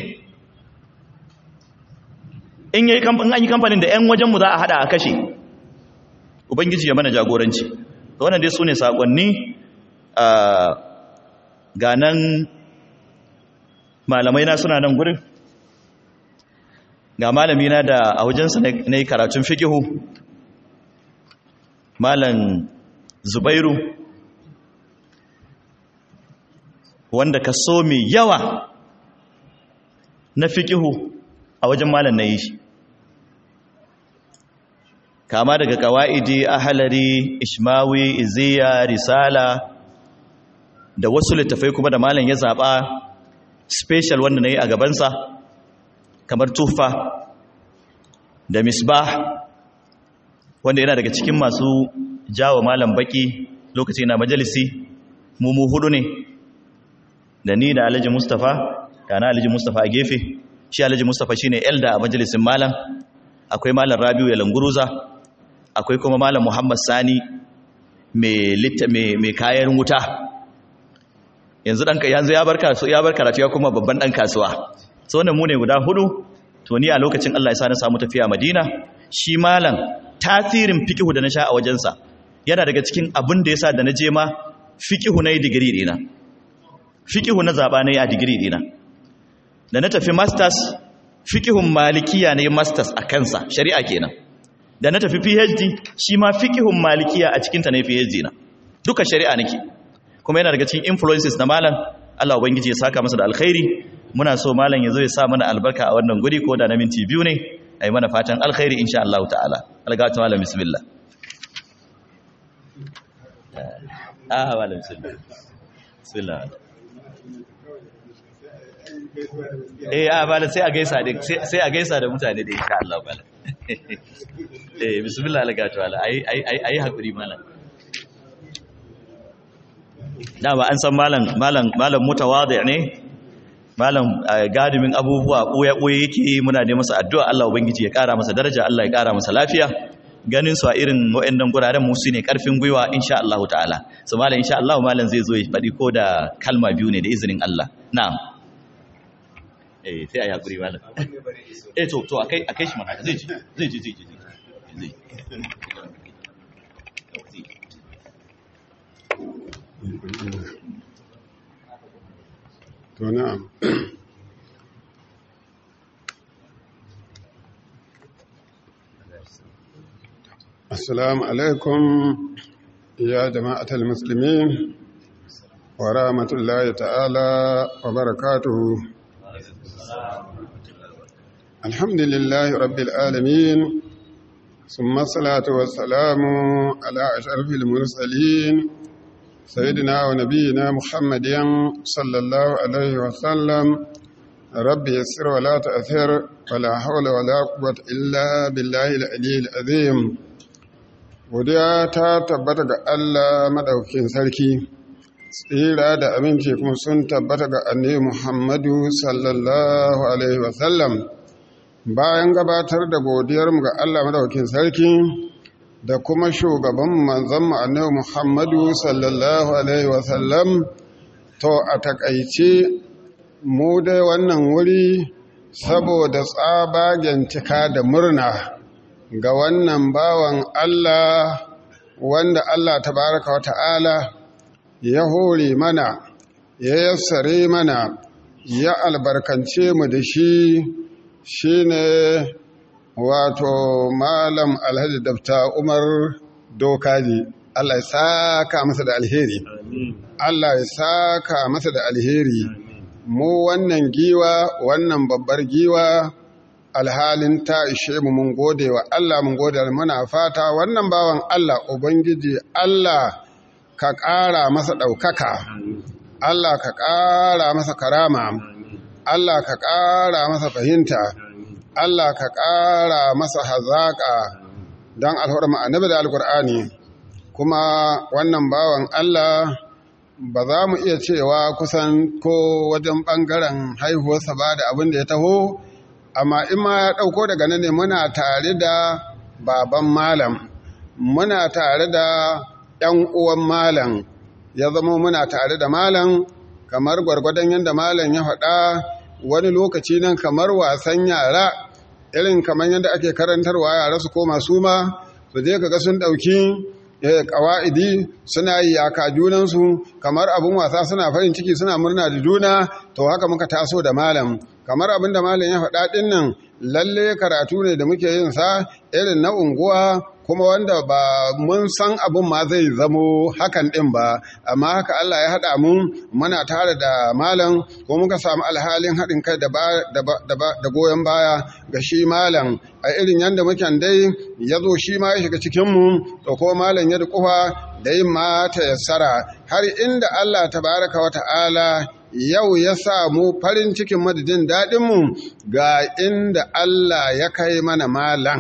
In an yi kamfanin da ‘yan wajenmu za a haɗa a kashe, Ubangiji ya mana jagoranci. Wannan dai su ne saƙonni ga nan malamai na suna nan gurin. ga malami na da a wajensa na yi karatun fikihu malam zubairu wanda ka so mai yawa na fikihu a wajen malam na yi shi kama daga kawaidi ahalari ishmawi iziya risala da wasu littafai kuma da malam ya zaba special wanda na yi a gabansa kamar tufa da misbah wanda yana daga cikin masu jawo malam baki lokaci na majalisi mu mu hudu ne da ni da alhaji mustafa da na alhaji mustafa a gefe shi alhaji mustafa shine elda a majalisin malam akwai malam rabiu ya languruza akwai kuma malam muhammad sani mai kayan wuta yanzu dan yanzu ya bar karatu ya bar karatu ya kuma babban dan kasuwa so wannan mu ne guda hudu to ni a lokacin Allah ya sa na samu tafiya Madina shi malam tasirin fiqhu da na sha a wajensa yana daga cikin abin da yasa da na je ma fiqhu na digiri dina fiqhu na zaba na a digiri dina da na tafi masters fiqhun malikiya ne masters a kansa shari'a kenan da na tafi PhD shi ma fiqhun malikiya a cikin ta ne PhD na duka shari'a nake kuma yana daga cikin influences na malam Allah ubangiji ya saka masa da alkhairi muna so malam ya zo ya sa mana albarka a wannan guri ko da na minti biyu ne ai mana fatan alkhairi insha Allah ta'ala algatu malam bismillah ah malam bismillah bismillah eh ah malam sai a gaisa da sai a gaisa da mutane da insha Allah malam eh bismillah algatu malam ai ai ai hakuri malam dama an san malam malam malam mutawadi ne malam gadimin abubuwa boye boye yake muna da masa addu'a Allah ubangiji ya kara masa daraja Allah ya kara masa lafiya ganin su a irin wayannan guraren mu su ne karfin gwiwa insha Allah ta'ala so malam insha Allah malam zai zo ya fadi ko da kalma biyu ne da izinin Allah na'am eh sai ayi hakuri malam eh to to akai akai shi mana zai ji zai ji zai ji zai To na'am. Assalamu alaikum ya jama'atul muslimin wa rahmatullahi ta'ala wa barakatuhu. Alhamdulillahi rabbil alamin. ثم الصلاة والسلام على أشرف المرسلين سيدنا ونبينا محمد صلى الله عليه وسلم رب يسر ولا تأثر ولا حول ولا قوة إلا بالله العلي العظيم godiya ta tabbata ga Allah madaukakin sarki tsira da aminci kuma sun tabbata ga annabi Muhammadu sallallahu alaihi wasallam bayan gabatar da godiyarmu ga Allah madaukakin sarki da kuma shugaban manzon annabi Muhammadu sallallahu alaihi wasallam to a takaice mu dai wannan wuri saboda tsabagen cika da murna ga wannan bawan Allah wanda Allah tabaraka wa ta'ala ya hore mana ya yassare mana ya albarkance mu da shi shine wato malam alhaji dabta umar dokaji Allah ya saka masa da alheri Allah ya saka masa da alheri mu wannan giwa wannan babbar giwa alhalin ta ishe mu mun gode wa Allah mun gode muna fata wannan bawan Allah ubangiji Allah ka ƙara masa ɗaukaka Allah ka ƙara masa karama Allah ka ƙara masa fahimta Allah ka ƙara masa hazaƙa don alhurma annabi da alkur'ani kuma wannan bawan Allah ba za mu iya cewa kusan ko wajen ɓangaren haihuwarsa ba da abin da ya taho amma in ma ya ɗauko daga nan ne muna tare da baban malam muna tare da ‘yan uwan malam ya zama muna tare da malam kamar gwargwadon yadda malam ya faɗa wani lokaci nan kamar wasan yara irin kamar yadda ake karantarwa yara su koma su ma su je kaga sun ɗauki ƙawa'idi suna yi yaka junansu kamar abin wasa suna farin ciki suna murna da juna to haka muka taso da malam kamar abin da malam ya faɗa ɗin nan lalle karatu ne da muke yin sa irin na unguwa kuma wanda ba mun san abin ma zai zamo hakan ɗin ba amma haka Allah ya haɗa mu muna tare da malam ko muka samu alhalin haɗin kai da goyon baya ga shi malam a irin yadda muke dai ya zo shi ma ya shiga cikinmu da ko malam ya dukufa da yin mata yassara har inda Allah tabaraka wa ta'ala yau ya samu farin cikin madadin daɗinmu ga inda Allah ya kai mana malam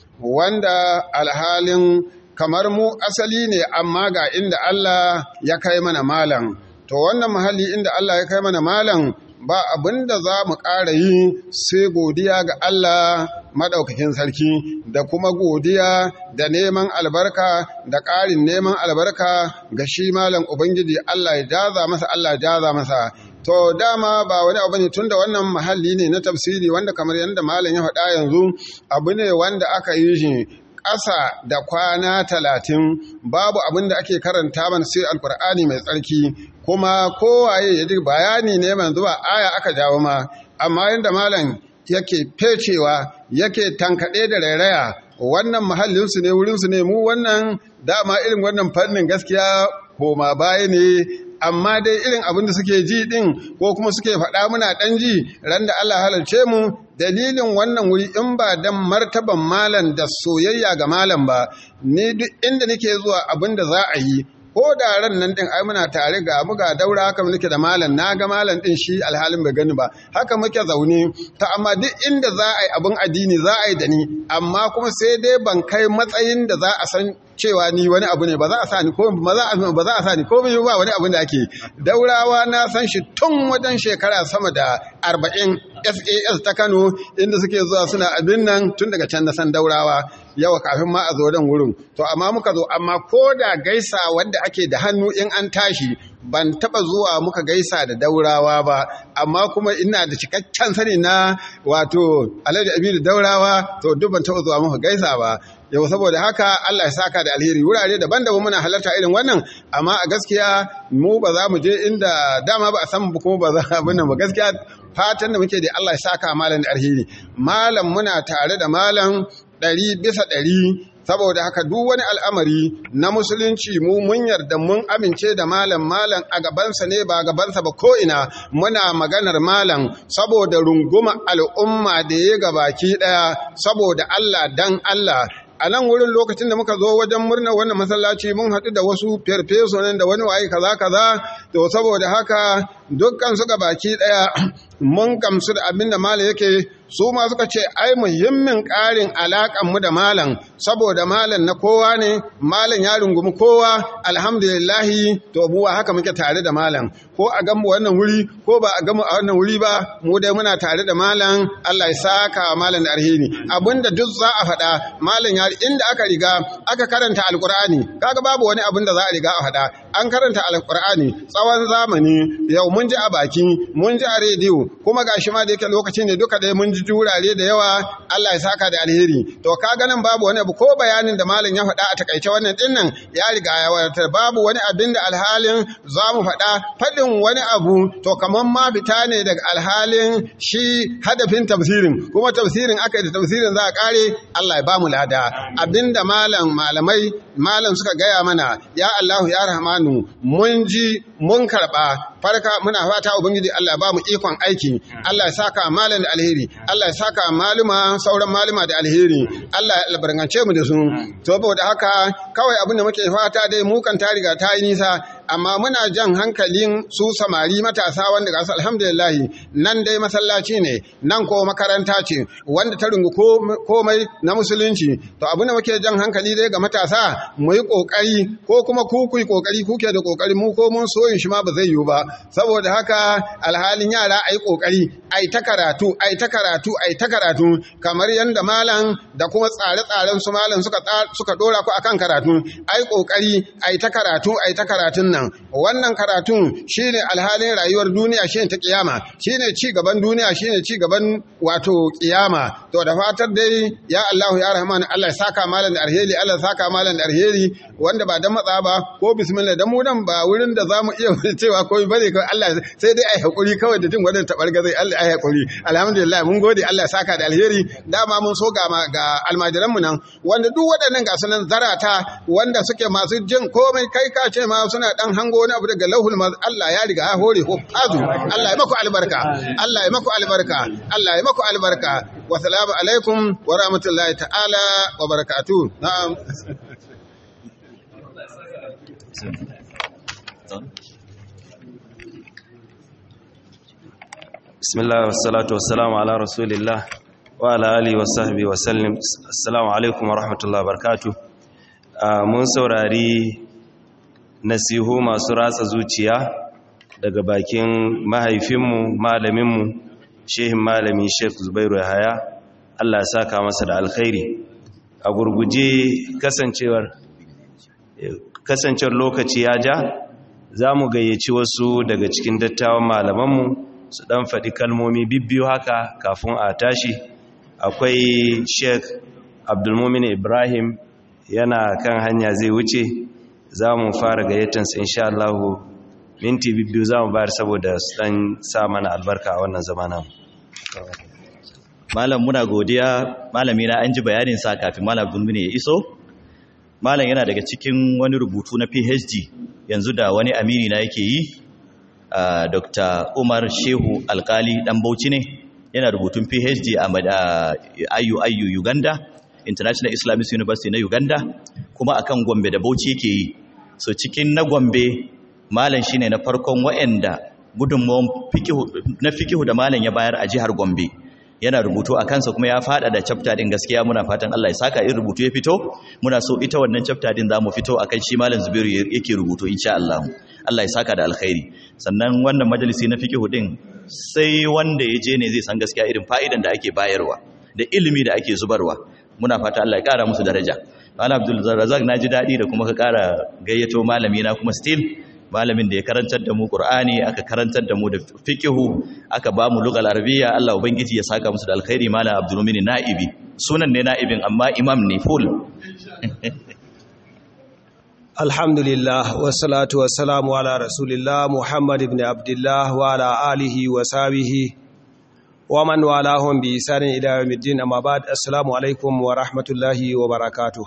wanda alhalin kamar mu asali ne amma ga inda Allah ya kai mana malam to wannan mahalli inda Allah ya kai mana malam ba abin da za mu ƙara yi sai godiya ga Allah maɗaukakin sarki da kuma godiya da neman albarka da ƙarin neman albarka ga shi malam Ubangiji Allah ya jaza masa Allah ya jaza masa to dama ba wani abu ne tun da wannan mahalli ne na tafsiri wanda kamar yadda malam ya faɗa yanzu abu ne wanda aka yi shi ƙasa da kwana talatin babu abin da ake karanta mana sai alkur'ani mai tsarki kuma kowaye ya ji bayani ne manzu ba aya aka jawo ma amma yadda malam yake fecewa yake tankaɗe da rairaya wannan mahallinsu ne wurinsu ne mu wannan dama irin wannan fannin gaskiya koma baya ne amma dai irin abin da suke ji din ko kuma suke faɗa muna ɗan ji ran da Allah halarce mu dalilin wannan wuri in ba dan martaban malam da soyayya ga malam ba ni duk inda nake zuwa abin da za a yi ko da ran nan din ai muna tare ga mu ga daura haka muke da malam na ga malam din shi alhalin bai gani ba haka muke zaune ta amma duk inda za a yi abin addini za a yi da ni amma kuma sai dai ban kai matsayin da za a san cewa ni wani abu ne ba za a sa ni ko ba za a ba za a sa ni ko ba wani abin da ake daurawa na san shi tun wajen shekara sama da 40 SAS ta Kano inda suke zuwa suna abin nan tun daga can na san daurawa yawa kafin ma a zo dan wurin to amma muka zo amma ko da gaisa wanda ake da hannu in an tashi ban taba zuwa muka gaisa da daurawa ba amma kuma ina da cikakken sani na wato alhaji abidu daurawa to duk ban taba zuwa muka gaisa ba yau saboda haka Allah ya saka da alheri wurare daban-daban muna halarta irin wannan amma a gaskiya mu ba za mu je inda dama ba a san kuma ba za a nan ba gaskiya fatan da muke da Allah ya saka malam da alheri malam muna tare da malam ɗari bisa ɗari saboda haka duk wani al'amari na musulunci mu mun yarda mun amince da malam malam a gabansa ne ba gabansa ba ko'ina muna maganar malam saboda runguma al'umma da ya gabaki ɗaya saboda Allah dan Allah a nan wurin lokacin da muka zo wajen murnar wannan masallaci mun haɗu da wasu farfeso nan da wani waye kaza kaza to saboda haka dukkan su baki ɗaya mun gamsu da abin da malam yake su ma suka ce ai muhimmin ƙarin alaƙan mu da malam saboda malam na kowa ne malam ya rungumi kowa alhamdulillahi to mu haka muke tare da malam ko a gamu wannan wuri ko ba a gamu a wannan wuri ba mu dai muna tare da malam Allah ya saka malam da alheri abinda duk za a faɗa malam ya inda aka riga aka karanta alkur'ani kaga babu wani abin da za a riga a faɗa an karanta alkur'ani tsawon zamani yau mun ji a baki mun ji a rediyo kuma gashi ma da yake lokaci ne duka dai mun ji wurare da yawa Allah ya saka da alheri to kaga nan babu wani abu ko bayanin da malam ya faɗa a takaice wannan din nan ya riga ya wadatar babu wani abin da alhalin za mu faɗa faɗin wani abu to kamar ma fita ne daga alhalin shi hadafin tafsirin kuma tafsirin aka yi da tafsirin za a kare Allah ya ba mu lada abinda malam malamai malam suka gaya mana ya Allahu ya Rahmanu mun ji mun karɓa farka muna fata ubangiji Allah ba mu ikon aiki Allah ya saka malam da alheri Allah ya saka maluma sauran maluma da alheri Allah ya albarkance mu da su saboda haka kawai abin da muke fata dai mu kan ta riga ta yi nisa amma muna jan hankalin su samari matasa wanda gasu alhamdulillah nan dai masallaci ne nan ko makaranta ce wanda ta rungu komai na musulunci to abin da muke jan hankali dai ga matasa mu yi kokari ko kuma ku ku yi kokari kuke da kokari mu ko mun soyin shi ma ba zai yiwu ba saboda haka alhalin yara ayi kokari ai ta karatu ai ta karatu ai ta karatu kamar yanda malam da kuma tsare-tsaren su malam suka suka dora ku akan karatu ai kokari ai ta karatu ai ta karatun nan wannan wannan karatun shine alhalin rayuwar duniya shine ta kiyama shine ci gaban duniya shine ci gaban wato kiyama to da fatar dai ya Allah ya Rahman Allah ya saka malan da alheri Allah ya saka malan da alheri wanda ba dan matsa ba ko bismillah dan mu nan ba wurin da zamu iya cewa komai bane kai Allah sai dai ai hakuri kawai da jin wannan tabargazai Allah ai hakuri alhamdulillah mun gode Allah ya saka da alheri dama mun so ga ga almajiran mu nan wanda duk waɗannan ga sunan zarata wanda suke masu jin komai kai ka ce ma suna dan hango wani abu daga lauhul maz Allah ya riga ya hore ko azu Allah ya maku albarka Allah ya maku albarka Allah ya maku albarka wa salamu alaikum wa rahmatullahi ta'ala wa barakatuh na'am bismillah wassalatu wassalamu ala rasulillah wa ala alihi wa sahbihi wa sallim assalamu alaikum wa rahmatullahi barakatuh mun saurari nasihu masu ratsa zuciya daga bakin mahaifinmu malaminmu shehin malami sheikh zubairu yahaya Allah ya saka masa da alkhairi a gurguje kasancewar kasancewar lokaci ya ja za mu gayyaci wasu daga cikin dattawan malamanmu su dan faɗi kalmomi bibbiyu haka kafin a tashi akwai sheikh abdulmumin ibrahim yana kan hanya zai wuce za mu fara gayyatansa insha Allah minti bibbiyu za mu bayar saboda su dan sa mana albarka a wannan zamanin malam muna godiya malami na an ji bayanin sa kafin malam abdulmumin ya iso malam yana daga cikin wani rubutu na phd yanzu da wani amini na yake yi Uh, Dr. Umar Shehu Alkali dan Bauchi ne yana rubutun PhD a uh, IUIU Uganda International Islamic University na Uganda kuma akan Gombe da Bauchi yake yi so cikin na Gombe malam shine na farkon waɗanda gudunmawar fikihu na fikihu da malam ya bayar a jihar Gombe yana rubutu a kansa kuma ya fada da chapter din gaskiya muna fatan Allah ya saka in rubutu ya fito muna so ita wannan chapter din zamu fito akan shi malam Zubairu yake rubutu insha Allah Allah ya saka da alkhairi sannan wannan majalisi na fiqh din sai wanda ya je ne zai san gaskiya irin fa'idan da ake bayarwa da ilimi da ake zubarwa muna fata Allah ya kara musu daraja Malam Abdul Razak naji dadi da kuma ka kara gayyato malami na kuma still malamin da ya karantar da mu Qur'ani aka karantar da mu da fiqh aka ba mu lugal arabiyya Allah ubangiji ya saka musu da alkhairi Malam Abdul Mumin Na'ibi sunan ne na'ibin amma imam ne full alhamdulillah wassalatu wassalamu ala rasulillah muhammad ibn abdullah wa ala alihi wa sahbihi wa man walahum bi isanin ila yawmiddin amma ba'd assalamu alaikum wa rahmatullahi wa barakatuh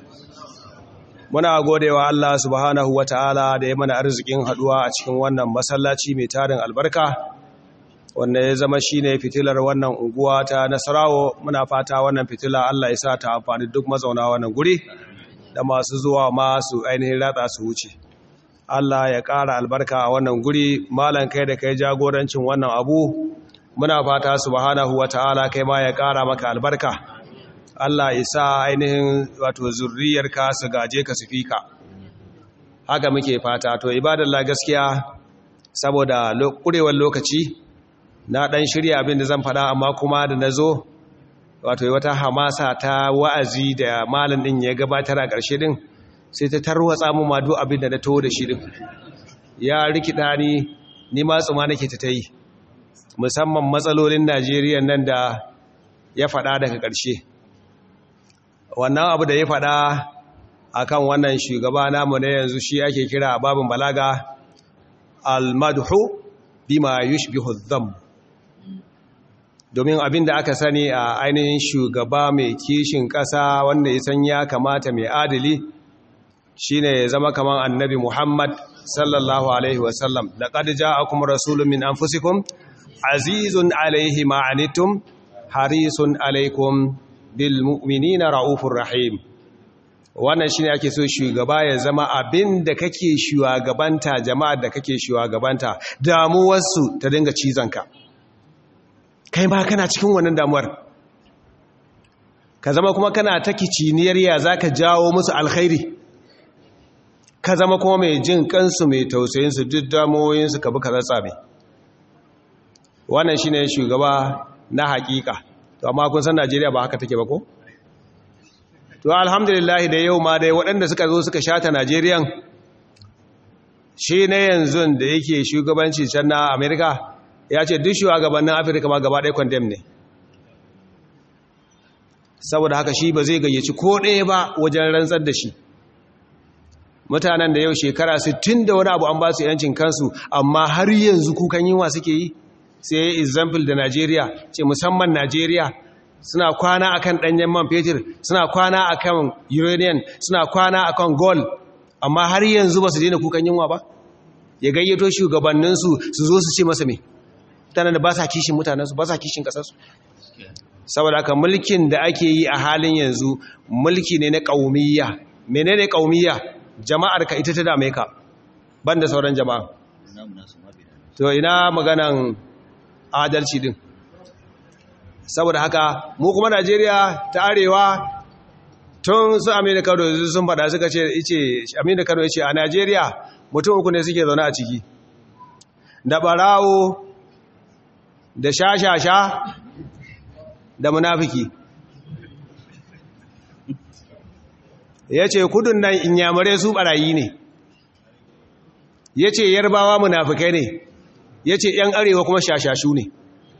muna godewa Allah subhanahu wa ta'ala da ya mana arzikin haduwa a cikin wannan masallaci mai tarin albarka wanda ya zama shine fitilar wannan unguwa ta Nasarawo muna fata wannan fitila Allah ya sa ta amfani duk mazauna wannan guri da masu zuwa masu ainihin ratsa su wuce Allah ya ƙara albarka a wannan guri malan kai da kai jagorancin wannan abu muna fata subhanahu wata'ala kai ma ya ƙara maka albarka Allah ya sa ainihin wato zurriyarka su gaje ka su fika haka muke fata to ibadallah gaskiya saboda ƙurewar lokaci na ɗan shirya abin da zan faɗa amma kuma da na zo wato wata hamasa ta wa'azi da malin din ya gabatar a ƙarshe din sai ta tarwatsa mu ma duk abin da na taho da shi din ya rikida ni ni ma tsuma nake ta yi musamman matsalolin Najeriya nan da ya faɗa daga ƙarshe wannan abu da ya faɗa akan wannan shugaba namu na yanzu shi ake kira babin balaga al-madhu bima yushbihu adh domin abin da aka sani a ainihin shugaba mai kishin ƙasa wanda ya san ya kamata mai adali shine ya zama kamar annabi Muhammad sallallahu alaihi wasallam laqad ja'akum rasulun min anfusikum azizun alaihi ma anittum harisun alaikum bil mu'minina raufur rahim wannan shine ake so shugaba ya zama abin da kake shugabanta jama'ar da kake shugabanta damuwarsu ta dinga cizonka kai ma kana cikin wannan damuwar ka zama kuma kana ta kiciniyar ya za ka jawo musu alkhairi ka zama kuma mai jin kansu mai tausayinsu duk damuwoyinsu ka bi ka zatsabe wannan shi ne shugaba na hakika to amma kun san najeriya ba haka take ba ko? to alhamdulillah da yau ma dai waɗanda suka zo suka shata najeriyan shi na yanzu da yake shugabanci can na amerika ya ce duk shugabannin afirka ma gaba ɗaya condemn ne saboda haka shi ba zai gayyaci ko ɗaya ba wajen rantsar da shi mutanen da yau shekara 60 da wani abu an ba su yancin kansu amma har yanzu kukan yinwa suke yi sai example da Najeriya ce musamman Najeriya suna kwana akan danyen man fetur suna kwana akan uranium suna kwana akan gold amma har yanzu ba su daina kukan yinwa ba ya gayyato shugabanninsu su zo su ce masa me mutanen da ba sa kishin mutanensu ba sa kishin kasarsu saboda haka mulkin da ake yi a halin yanzu mulki ne na ƙaumiyya menene ƙaumiyya jama'ar ka ita ta dame ka banda sauran jama'a to ina maganan adalci din saboda haka mu kuma Najeriya ta arewa tun su Aminu Kano sun faɗa suka ce ice Aminu Kano yace a Najeriya mutum uku ne suke zaune a ciki da barawo da shashasha da munafiki ya ce kudin nan inyamurai su barayi ne ya ce yarbawa munafikai ne ya ce ‘yan arewa kuma shashashu ne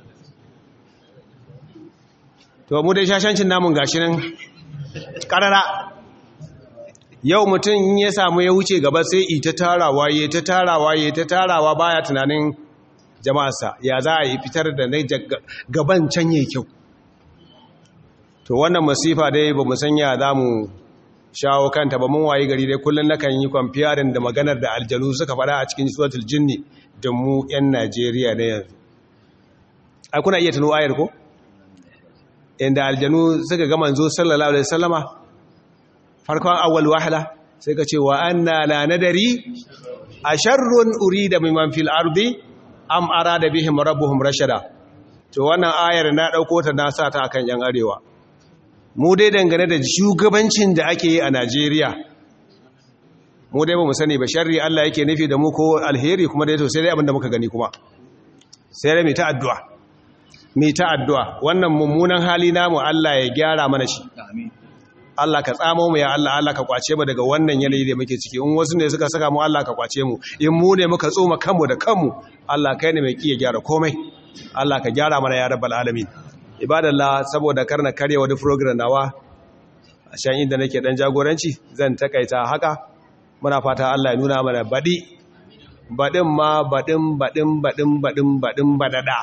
to mu dai shashancin namun gashi nan ƙarara yau mutum ya samu ya wuce gaba sai ita tarawa ya ta tarawa ya ta tarawa baya tunanin jama'arsa ya za a yi fitar da na gaban can ya kyau to wannan masifa dai ba mu sanya za mu shawo kanta ba mun waye gari dai kullum na kan yi kwamfiyarin da maganar da aljanu suka fada a cikin suratul jinni da mu 'yan najeriya na yanzu ai kuna iya tuno ayar ko inda aljanu suka ga manzo sallallahu alaihi wasallama farkon awwal wahla sai ka ce wa anna la nadari asharrun urida mimman fil ardi am arada bihim rabbuhum rashada to wannan ayar na dauko ta na sa ta akan yan arewa mu dai dangane da shugabancin da ake yi a Najeriya mu dai ba mu sani ba sharri Allah yake nufi da mu ko alheri kuma dai to sai dai abinda muka gani kuma sai dai mai ta addu'a mai ta addu'a wannan mummunan hali namu Allah ya gyara mana shi Allah ka tsamo mu ya Allah Allah ka kwace mu daga wannan yanayi da muke ciki in wasu ne suka saka mu Allah ka kwace mu in mu ne muka tsoma kanmu da kanmu Allah kai ne mai kiyaye gyara komai Allah ka gyara mana ya rabbal alamin ibadallah saboda karna karya wani program nawa a shan inda nake dan jagoranci zan takaita haka muna fata Allah ya nuna mana badi badin ma badin badin badin badin badin badada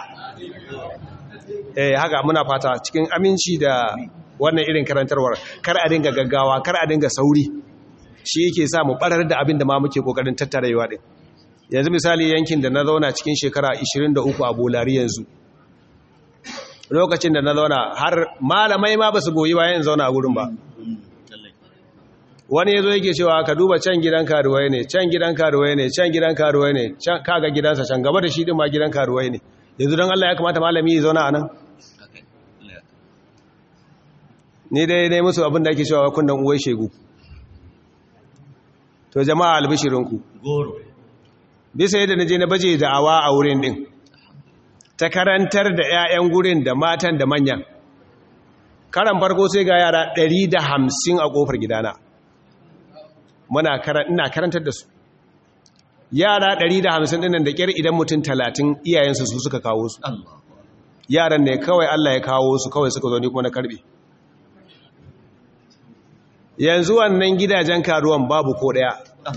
eh haka muna fata cikin aminci da wannan irin karantarwar kar a dinga gaggawa kar a dinga sauri shi yake sa mu barar da abin da ma muke kokarin tattarewa din yanzu misali yankin da na zauna cikin shekara 23 a bolari yanzu lokacin da na zauna har malamai ma ba su goyi bayan zauna a gurin ba wani ya zo yake cewa ka duba can gidan karuwai ne can gidan karuwai ne can gidan karuwai ne kaga gidansa can gaba da shi din ma gidan karuwai ne yanzu don Allah ya kamata malami ya zauna a nan ni dai dai musu abin da ake cewa kundan uwai shegu to jama'a albishirinku goro bisa yadda na je na baje da'awa a wurin din ta karantar da 'ya'yan gurin da matan da manyan karan farko sai ga yara 150 a kofar gidana muna ina karantar da su yara 150 dinnan da kyar idan mutum 30 iyayensu su suka kawo su yaran ne kawai Allah ya kawo su kawai suka zo ni kuma na karbe yanzu wannan gidajen karuwan babu ko daya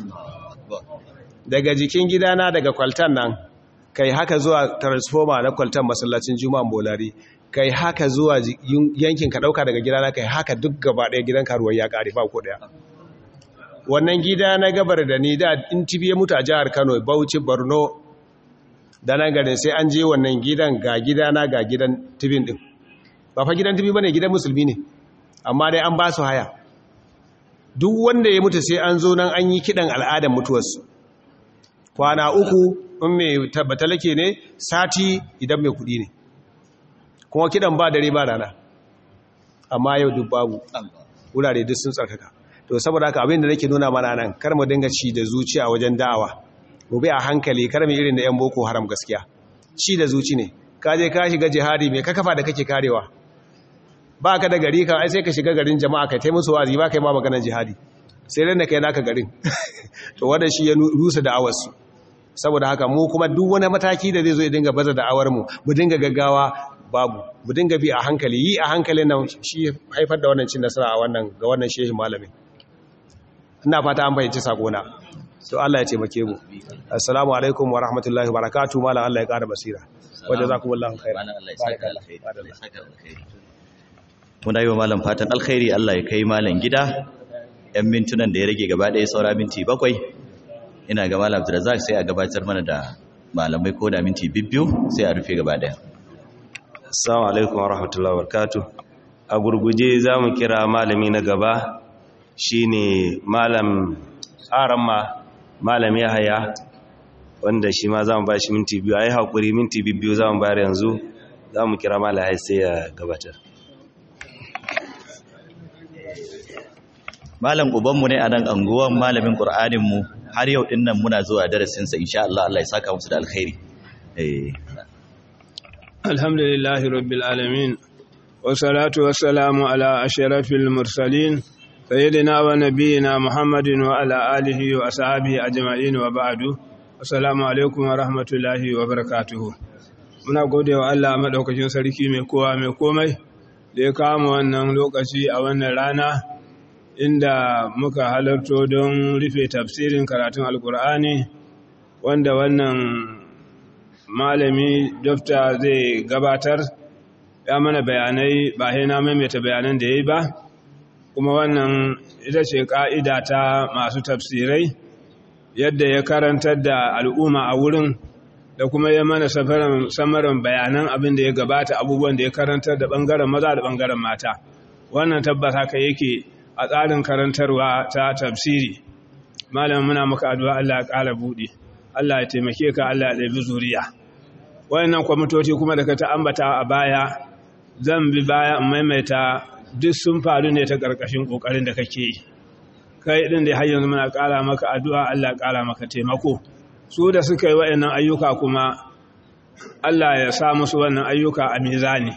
daga jikin gidana daga kwaltan nan kai haka zuwa transformer na kwaltan masallacin juma'an bolari kai haka zuwa yankin ka dauka daga gidana kai haka duk gaba daya gidan karuwar ya kare ba ko daya wannan gida na gabar da ni da in tibi ya mutu a jihar Kano Bauchi Borno da nan garin sai an je wannan gidan ga gidana ga gidan tibin din ba fa gidan tibi bane gidan musulmi ne amma dai an ba su haya duk wanda ya mutu sai an zo nan an yi kidan al'adar mutuwarsu kwana uku in mai tabbatalake ne sati idan mai kudi ne kuma kidan ba dare ba rana amma yau duk babu wurare duk sun tsarkaka to saboda haka abin da nake nuna mana nan kar mu dinga ci da zuciya wajen da'awa mu bi a hankali kar mu irin da yan boko haram gaskiya ci da zuci ne ka je ka shiga jihadi mai ka kafa da kake karewa ba ka da gari kan ai sai ka shiga garin jama'a kai tai musu wazi ba kai ma maganar jihadi sai ran da kai naka garin to wannan shi ya rusa da'awar su saboda haka mu kuma duk wani mataki da zai zo ya dinga baza da'awar mu mu dinga gaggawa babu mu dinga bi a hankali yi a hankalin nan shi haifar da wannan cin nasara a wannan ga wannan shehi malamin ina fata an bayyance sakona to Allah ya taimake mu assalamu alaikum wa rahmatullahi wa barakatuh malam Allah ya kara basira wa jazakumullahu khairan muna yi wa malam fatan alkhairi Allah ya kai malam gida yan mintunan da ya rage gaba ɗaya saura minti bakwai ina ga malam Abdulrazak sai a gabatar mana da malamai ko da minti bibbiyu sai a rufe gaba ɗaya assalamu alaikum wa rahmatullahi wa barakatuh a gurguje za mu kira malami na gaba shine malam aramma malam yahaya wanda shi ma za mu ba shi minti biyu a yi haƙuri minti biyu za mu bayar yanzu za mu kira malam yahaya sai ya gabatar malam ubanmu ne a nan anguwan malamin ƙur'aninmu har yau ɗin nan muna zuwa darasinsa insha Allah Allah ya saka musu da alkhairi alhamdulillahi rabbil alamin wasalatu wassalamu ala ashrafil mursalin sayyidina wa nabiyina muhammadin wa ala alihi wa ashabihi ajma'in wa ba'du assalamu alaikum wa rahmatullahi wa barakatuhu muna gode wa Allah madaukakin sarki mai kowa mai komai da ya kama wannan lokaci a wannan rana inda muka halarto don rufe tafsirin karatun alkur'ani wanda wannan malami dafta zai gabatar ya mana bayanai ba na maimaita bayanan da ya yi ba kuma wannan ita ce ƙa'ida ta masu tafsirai yadda ya karantar da al'umma a wurin da kuma ya mana samarin bayanan abin da ya gabata abubuwan da ya karantar da ɓangaren maza da ɓangaren mata wannan tabbas haka yake a tsarin karantarwa ta tafsiri malamin muna maka addu'a Allah ya ƙara buɗe Allah ya taimake ka Allah ya ɗabi zuriya wayannan kwamitoci kuma da ka ta ambata a baya zan bi baya in maimaita duk sun faru ne ta ƙarƙashin ƙoƙarin da kake yi kai ɗin da har yanzu muna ƙara maka addu'a Allah ya ƙara maka taimako su da suka yi wayannan ayyuka kuma Allah ya sa musu wannan ayyuka a mizani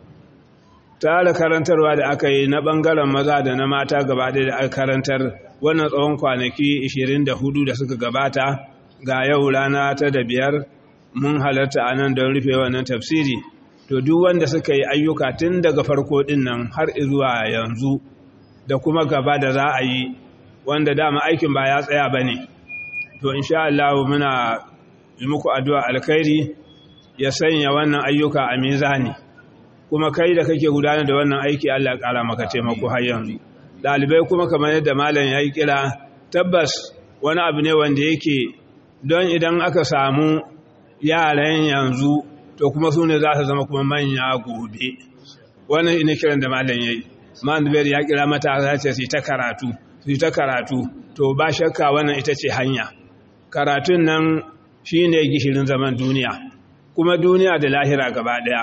tare karantarwa da aka yi na ɓangaren maza da na mata gaba da aka karantar wannan tsawon kwanaki 24 da suka gabata ga yau rana ta da biyar mun halarta a nan don rufe wannan tafsiri to duk wanda suka yi ayyuka tun daga farko din nan har zuwa yanzu da kuma gaba da za a yi wanda dama aikin ba ya tsaya ba ne to insha Allah muna yi muku addu'a alkhairi ya sanya wannan ayyuka a mizani kuma kai da kake gudanar da wannan aiki Allah ya kara maka taimako har yanzu dalibai kuma kamar yadda malam ya yi kira tabbas wani abu ne wanda yake don idan aka samu yaran yanzu to kuma su ne za su zama kuma manya gobe wannan ina kiran da malam ya yi mandubar ya kira matasa ce su ta karatu su ta karatu to ba shakka wannan ita ce hanya karatun nan shi ne gishirin zaman duniya kuma duniya da lahira gaba daya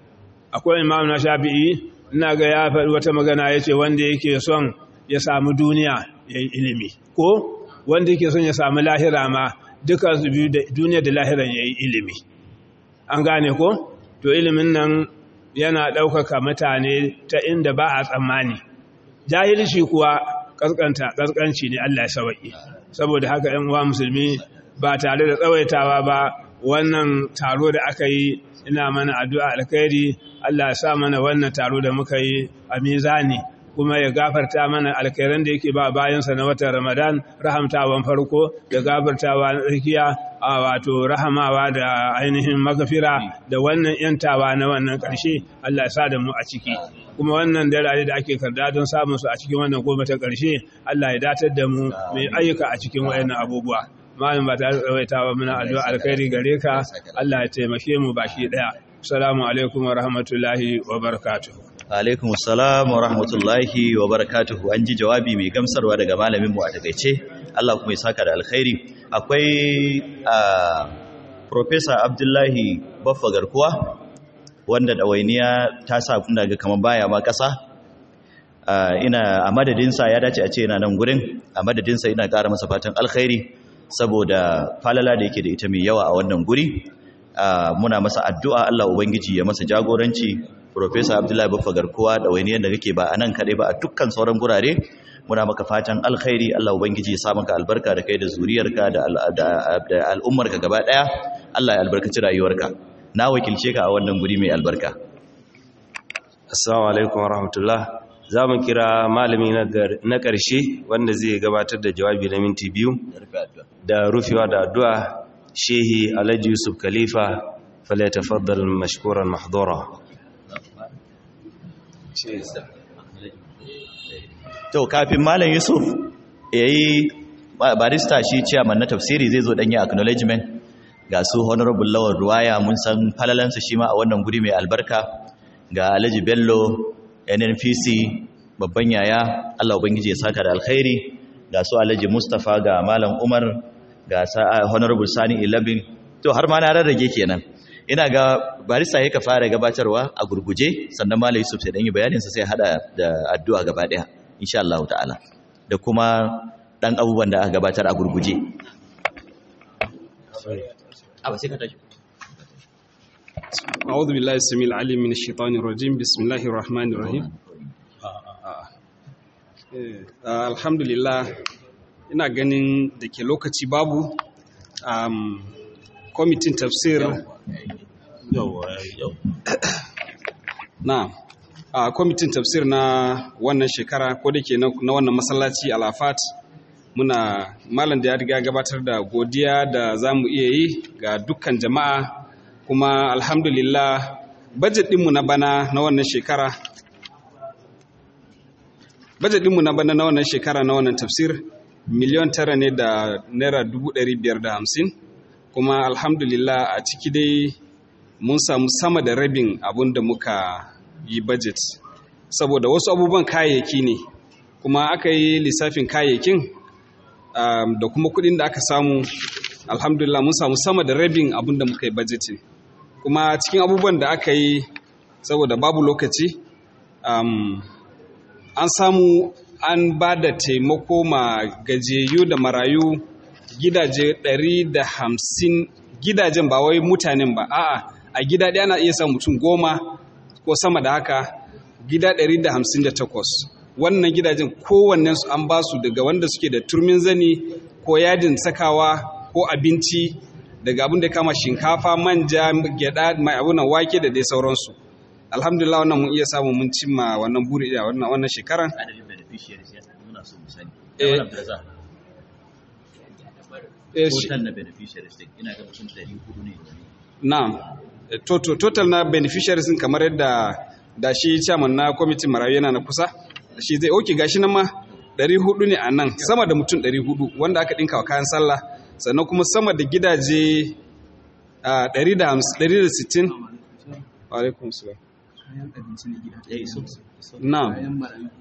akwai imam na shafi'i ina ga ya faɗi wata magana ya ce wanda yake son ya samu duniya ya yi ilimi ko wanda yake son ya samu lahira ma duka su biyu duniya da lahiran ya yi ilimi an gane ko to ilimin nan yana ɗaukaka mutane ta inda ba a tsammani jahilci kuwa ƙasƙanta ƙasƙanci ne allah ya sawaƙi saboda haka ‘yan uwa musulmi ba tare da tsawaitawa ba wannan taro da aka yi ina mana addu'a alkhairi Allah ya sa mana wannan taro da muka yi a mizani kuma ya gafarta mana alkhairan da yake ba bayansa na watan Ramadan rahamtawan farko da gafartawa na tsakiya a wato rahamawa da ainihin magafira da wannan yantawa na wannan ƙarshe Allah ya sa da mu a ciki kuma wannan dalali da ake karda don samun su a cikin wannan goma ta ƙarshe Allah ya datar da mu mai ayyuka a cikin wayannan abubuwa malam ba ta tsawaitawa muna addu'a alkhairi gare ka Allah ya taimake mu baki daya assalamu alaikum wa rahmatullahi wa barakatuh alaikum assalam wa rahmatullahi wa barakatuhu an ji jawabi mai gamsarwa daga malamin mu a takeice Allah kuma ya saka da alkhairi akwai professor Abdullahi Baffa Garkuwa wanda dawainiya ta sa kuna ga kaman baya ma kasa ina a madadinsa ya dace a ce yana nan gurin a madadinsa ina ƙara masa fatan alkhairi saboda falala da yake da ita mai yawa a wannan guri muna masa addu'a Allah ubangiji ya masa jagoranci Professor Abdullahi Baffa Garkuwa da wainiyar da kake ba a nan kaɗai ba a dukkan sauran gurare muna maka fatan alkhairi Allah ubangiji ya sa maka albarka da kai da zuriyarka da al'ummarka gaba daya Allah ya albarkaci rayuwarka na wakilce ka a wannan guri mai albarka assalamu alaikum warahmatullah za mu kira malami na ƙarshe wanda zai gabatar da jawabi na minti biyu da rufewa da addu'a shehi alhaji yusuf khalifa falyatafaddal mashkuran mahdura to kafin malam yusuf yayi barista shi chairman na tafsiri zai zo dan yi acknowledgement ga su honorable lawal ruwaya mun san falalansa shi ma a wannan guri mai albarka ga alhaji bello nnpc babban yaya allah ubangiji ya saka da alkhairi ga su alhaji mustapha ga malam umar ga honorable sani 11 to har ma na rarrage kenan ina ga barista ya ka fara gabatarwa a gurguje sannan malam yusuf sai dan yi bayaninsa sai hada da addu'a gaba daya insha Allah ta'ala da kuma dan abubuwan da aka gabatar a gurguje أعوذ بالله السميع العليم من الشيطان الرجيم بسم الله الرحمن الرحيم alhamdulillah ina ganin da ke lokaci babu kwamitin tafsir na a kwamitin tafsir na wannan shekara ko da ke na wannan masallaci alafat muna malam da ya riga gabatar da godiya da za mu iya yi ga dukkan jama'a kuma alhamdulillah budget ɗinmu na bana na wannan shekara budget ɗinmu na bana na wannan shekara na wannan tafsir miliyan tara ne da naira dubu ɗari biyar da hamsin kuma alhamdulillah a ciki dai mun samu sama da rabin abun da muka yi budget saboda wasu abubuwan kayayyaki ne kuma aka yi lissafin kayayyakin um, da kuma kuɗin da aka samu alhamdulillah mun samu sama da rabin abun da muka yi budgeting kuma cikin abubuwan da aka yi saboda babu lokaci um, an samu an ba da taimako ma gajiyayyu da marayu gidaje 150 gidajen ba wai mutanen ba a'a a gida ɗaya ana iya sa mutum goma ko sama da haka gida 158 wannan gidajen kowannen su an ba su daga wanda suke da turmin zani ko yadin sakawa ko abinci daga abin da kama shinkafa manja gyada mai abunan wake da dai sauransu alhamdulillah wannan mun iya samu mun cimma wannan buri da wannan wannan shekaran na'am total total na beneficiaries kamar yadda da shi chairman na kwamitin marayu yana na kusa shi zai oke gashi nan ma 400 ne a nan sama da mutum 400 wanda aka dinka wa kayan sallah sannan kuma sama da gidaje 160 alaikum salam na'am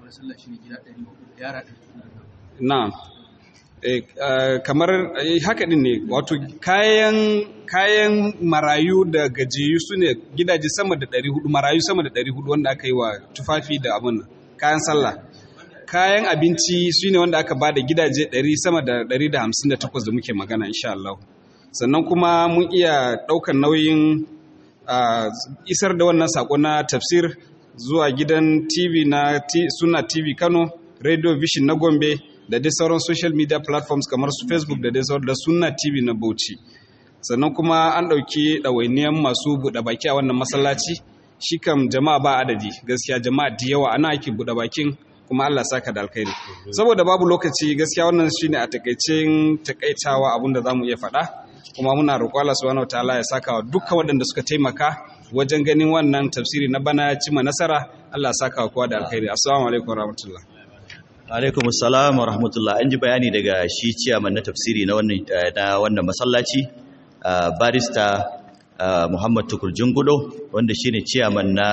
na'am kamar haka din ne wato kayan kayan marayu da gajiyu su ne gidaje sama da 400 marayu sama da 400 wanda aka yi wa tufafi da abin kayan sallah kayan abinci su ne wanda aka ba da gidaje 100 sama da 158 da muke magana insha Allah sannan kuma mun iya ɗaukar nauyin isar da wannan sako na tafsir zuwa gidan tv na suna tv kano radio vision na gombe da dai sauran social media platforms kamar su facebook da dai sauran da suna tv na bauchi sannan kuma an ɗauki ɗawainiyan masu buɗe baki a wannan masallaci shi kam jama'a ba adadi gaskiya jama'a da yawa ana ake buɗe bakin kuma Allah saka da alkhairi saboda babu lokaci gaskiya wannan shine a takaicin takaitawa abinda zamu iya faɗa kuma muna roƙo Allah subhanahu wataala ya saka wa dukkan waɗanda suka taimaka wajen ganin wannan tafsiri na bana ya cima nasara Allah ya saka wa kowa da alkhairi assalamu alaikum warahmatullah alaikum assalam warahmatullah an ji bayani daga shi ciyaman na tafsiri na wannan na wannan masallaci barista Muhammad Tukur Jungudo wanda shine ciyaman na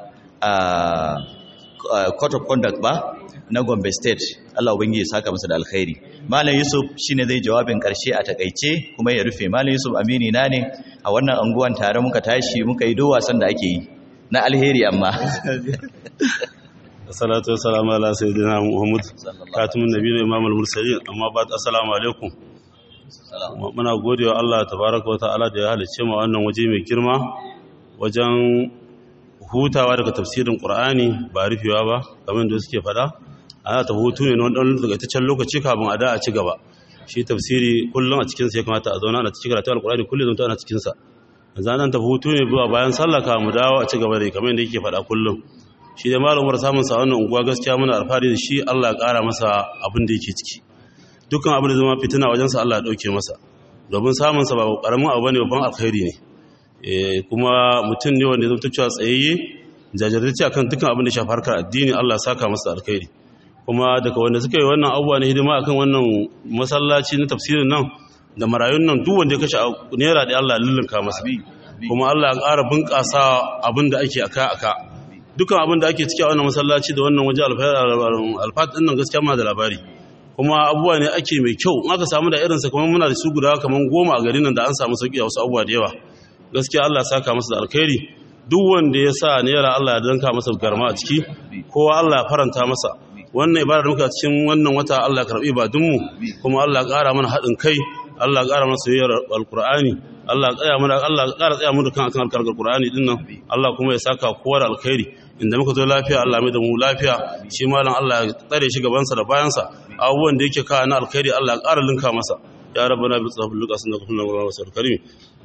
court of conduct ba na Gombe State Allah ubangiji ya saka masa da alkhairi Malam Yusuf shine zai jawabin karshe a takeice kuma ya rufe Malam Yusuf amini na ne a wannan anguwan tare muka tashi muka yi do wasan da ake yi na alheri amma Assalatu wassalamu ala sayyidina Muhammad katimin nabiyyi imam al-mursalin amma ba assalamu alaikum muna godewa Allah tabaraka wa ta'ala da ya halicce mu wannan waje mai girma wajen hutawa daga tafsirin Qur'ani ba rufewa ba kamar da suke fada ana ta hutu ne na wani takaitaccen lokaci kafin a da a ci gaba shi tafsiri kullum a cikinsa ya kamata a zauna ana cikin karatu alkurani kullum zama ana cikinsa yanzu an tafi hutu ne zuwa bayan sallah ka mu dawo a ci gaba da kamar yadda yake faɗa kullum shi da malumar samun sa wannan unguwa gaskiya muna alfahari da shi Allah ya ƙara masa abin da yake ciki dukkan abin da zama fitina wajensa Allah ya ɗauke masa domin samun sa ba ƙaramin abu ne babban alkhairi ne kuma mutum ne wanda ya zama cewa tsayayye jajirtacce akan dukkan abin da shafi harkar addini Allah ya saka masa alkhairi kuma daga wanda suka yi wannan abubuwa na hidima akan wannan masallaci na tafsirin nan da marayun nan duk wanda ya kashe naira da Allah lullunka masa kuma Allah ya ƙara bunƙasa abin da ake aka aka dukkan abin da ake ciki a wannan masallaci da wannan waje alfat ɗin nan gaskiya muna da labari kuma abubuwa ne ake mai kyau in aka samu da irinsa kamar muna da su guda kamar goma a garin nan da an samu sauki a wasu abubuwa da yawa gaskiya Allah ya saka masa da alkhairi duk wanda ya sa naira Allah ya danka masa garma a ciki kowa Allah ya faranta masa wannan ibada da muka cikin wannan wata Allah ya karbi ibadunmu kuma Allah ya ƙara mana haɗin kai Allah ya ƙara mana soyayyar alkur'ani Allah ya tsaya mana Allah ya ƙara tsaya mana kan akan alkarkar alkur'ani din nan Allah kuma ya saka kowa da alkhairi inda muka zo lafiya Allah mai da mu lafiya shi malam Allah ya tsare shi gabansa da bayansa abubuwan da yake kawo na alkhairi Allah ya ƙara linka masa ya rabbana bi tsafin lukasin da kullum wa wasu karim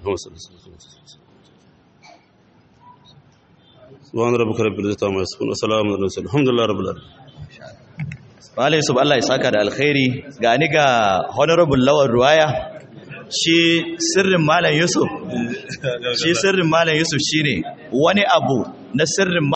subhana rabbika rabbil izzati amma yasifun wa salamun alal mursalin alhamdulillahi rabbil alamin Malai Yusuf Allah ya saka da alkhairi ga ni ga honorable lawan ruwaya shi sirrin Malam Yusuf shi sirrin Malam Yusuf shine wani abu na sirrin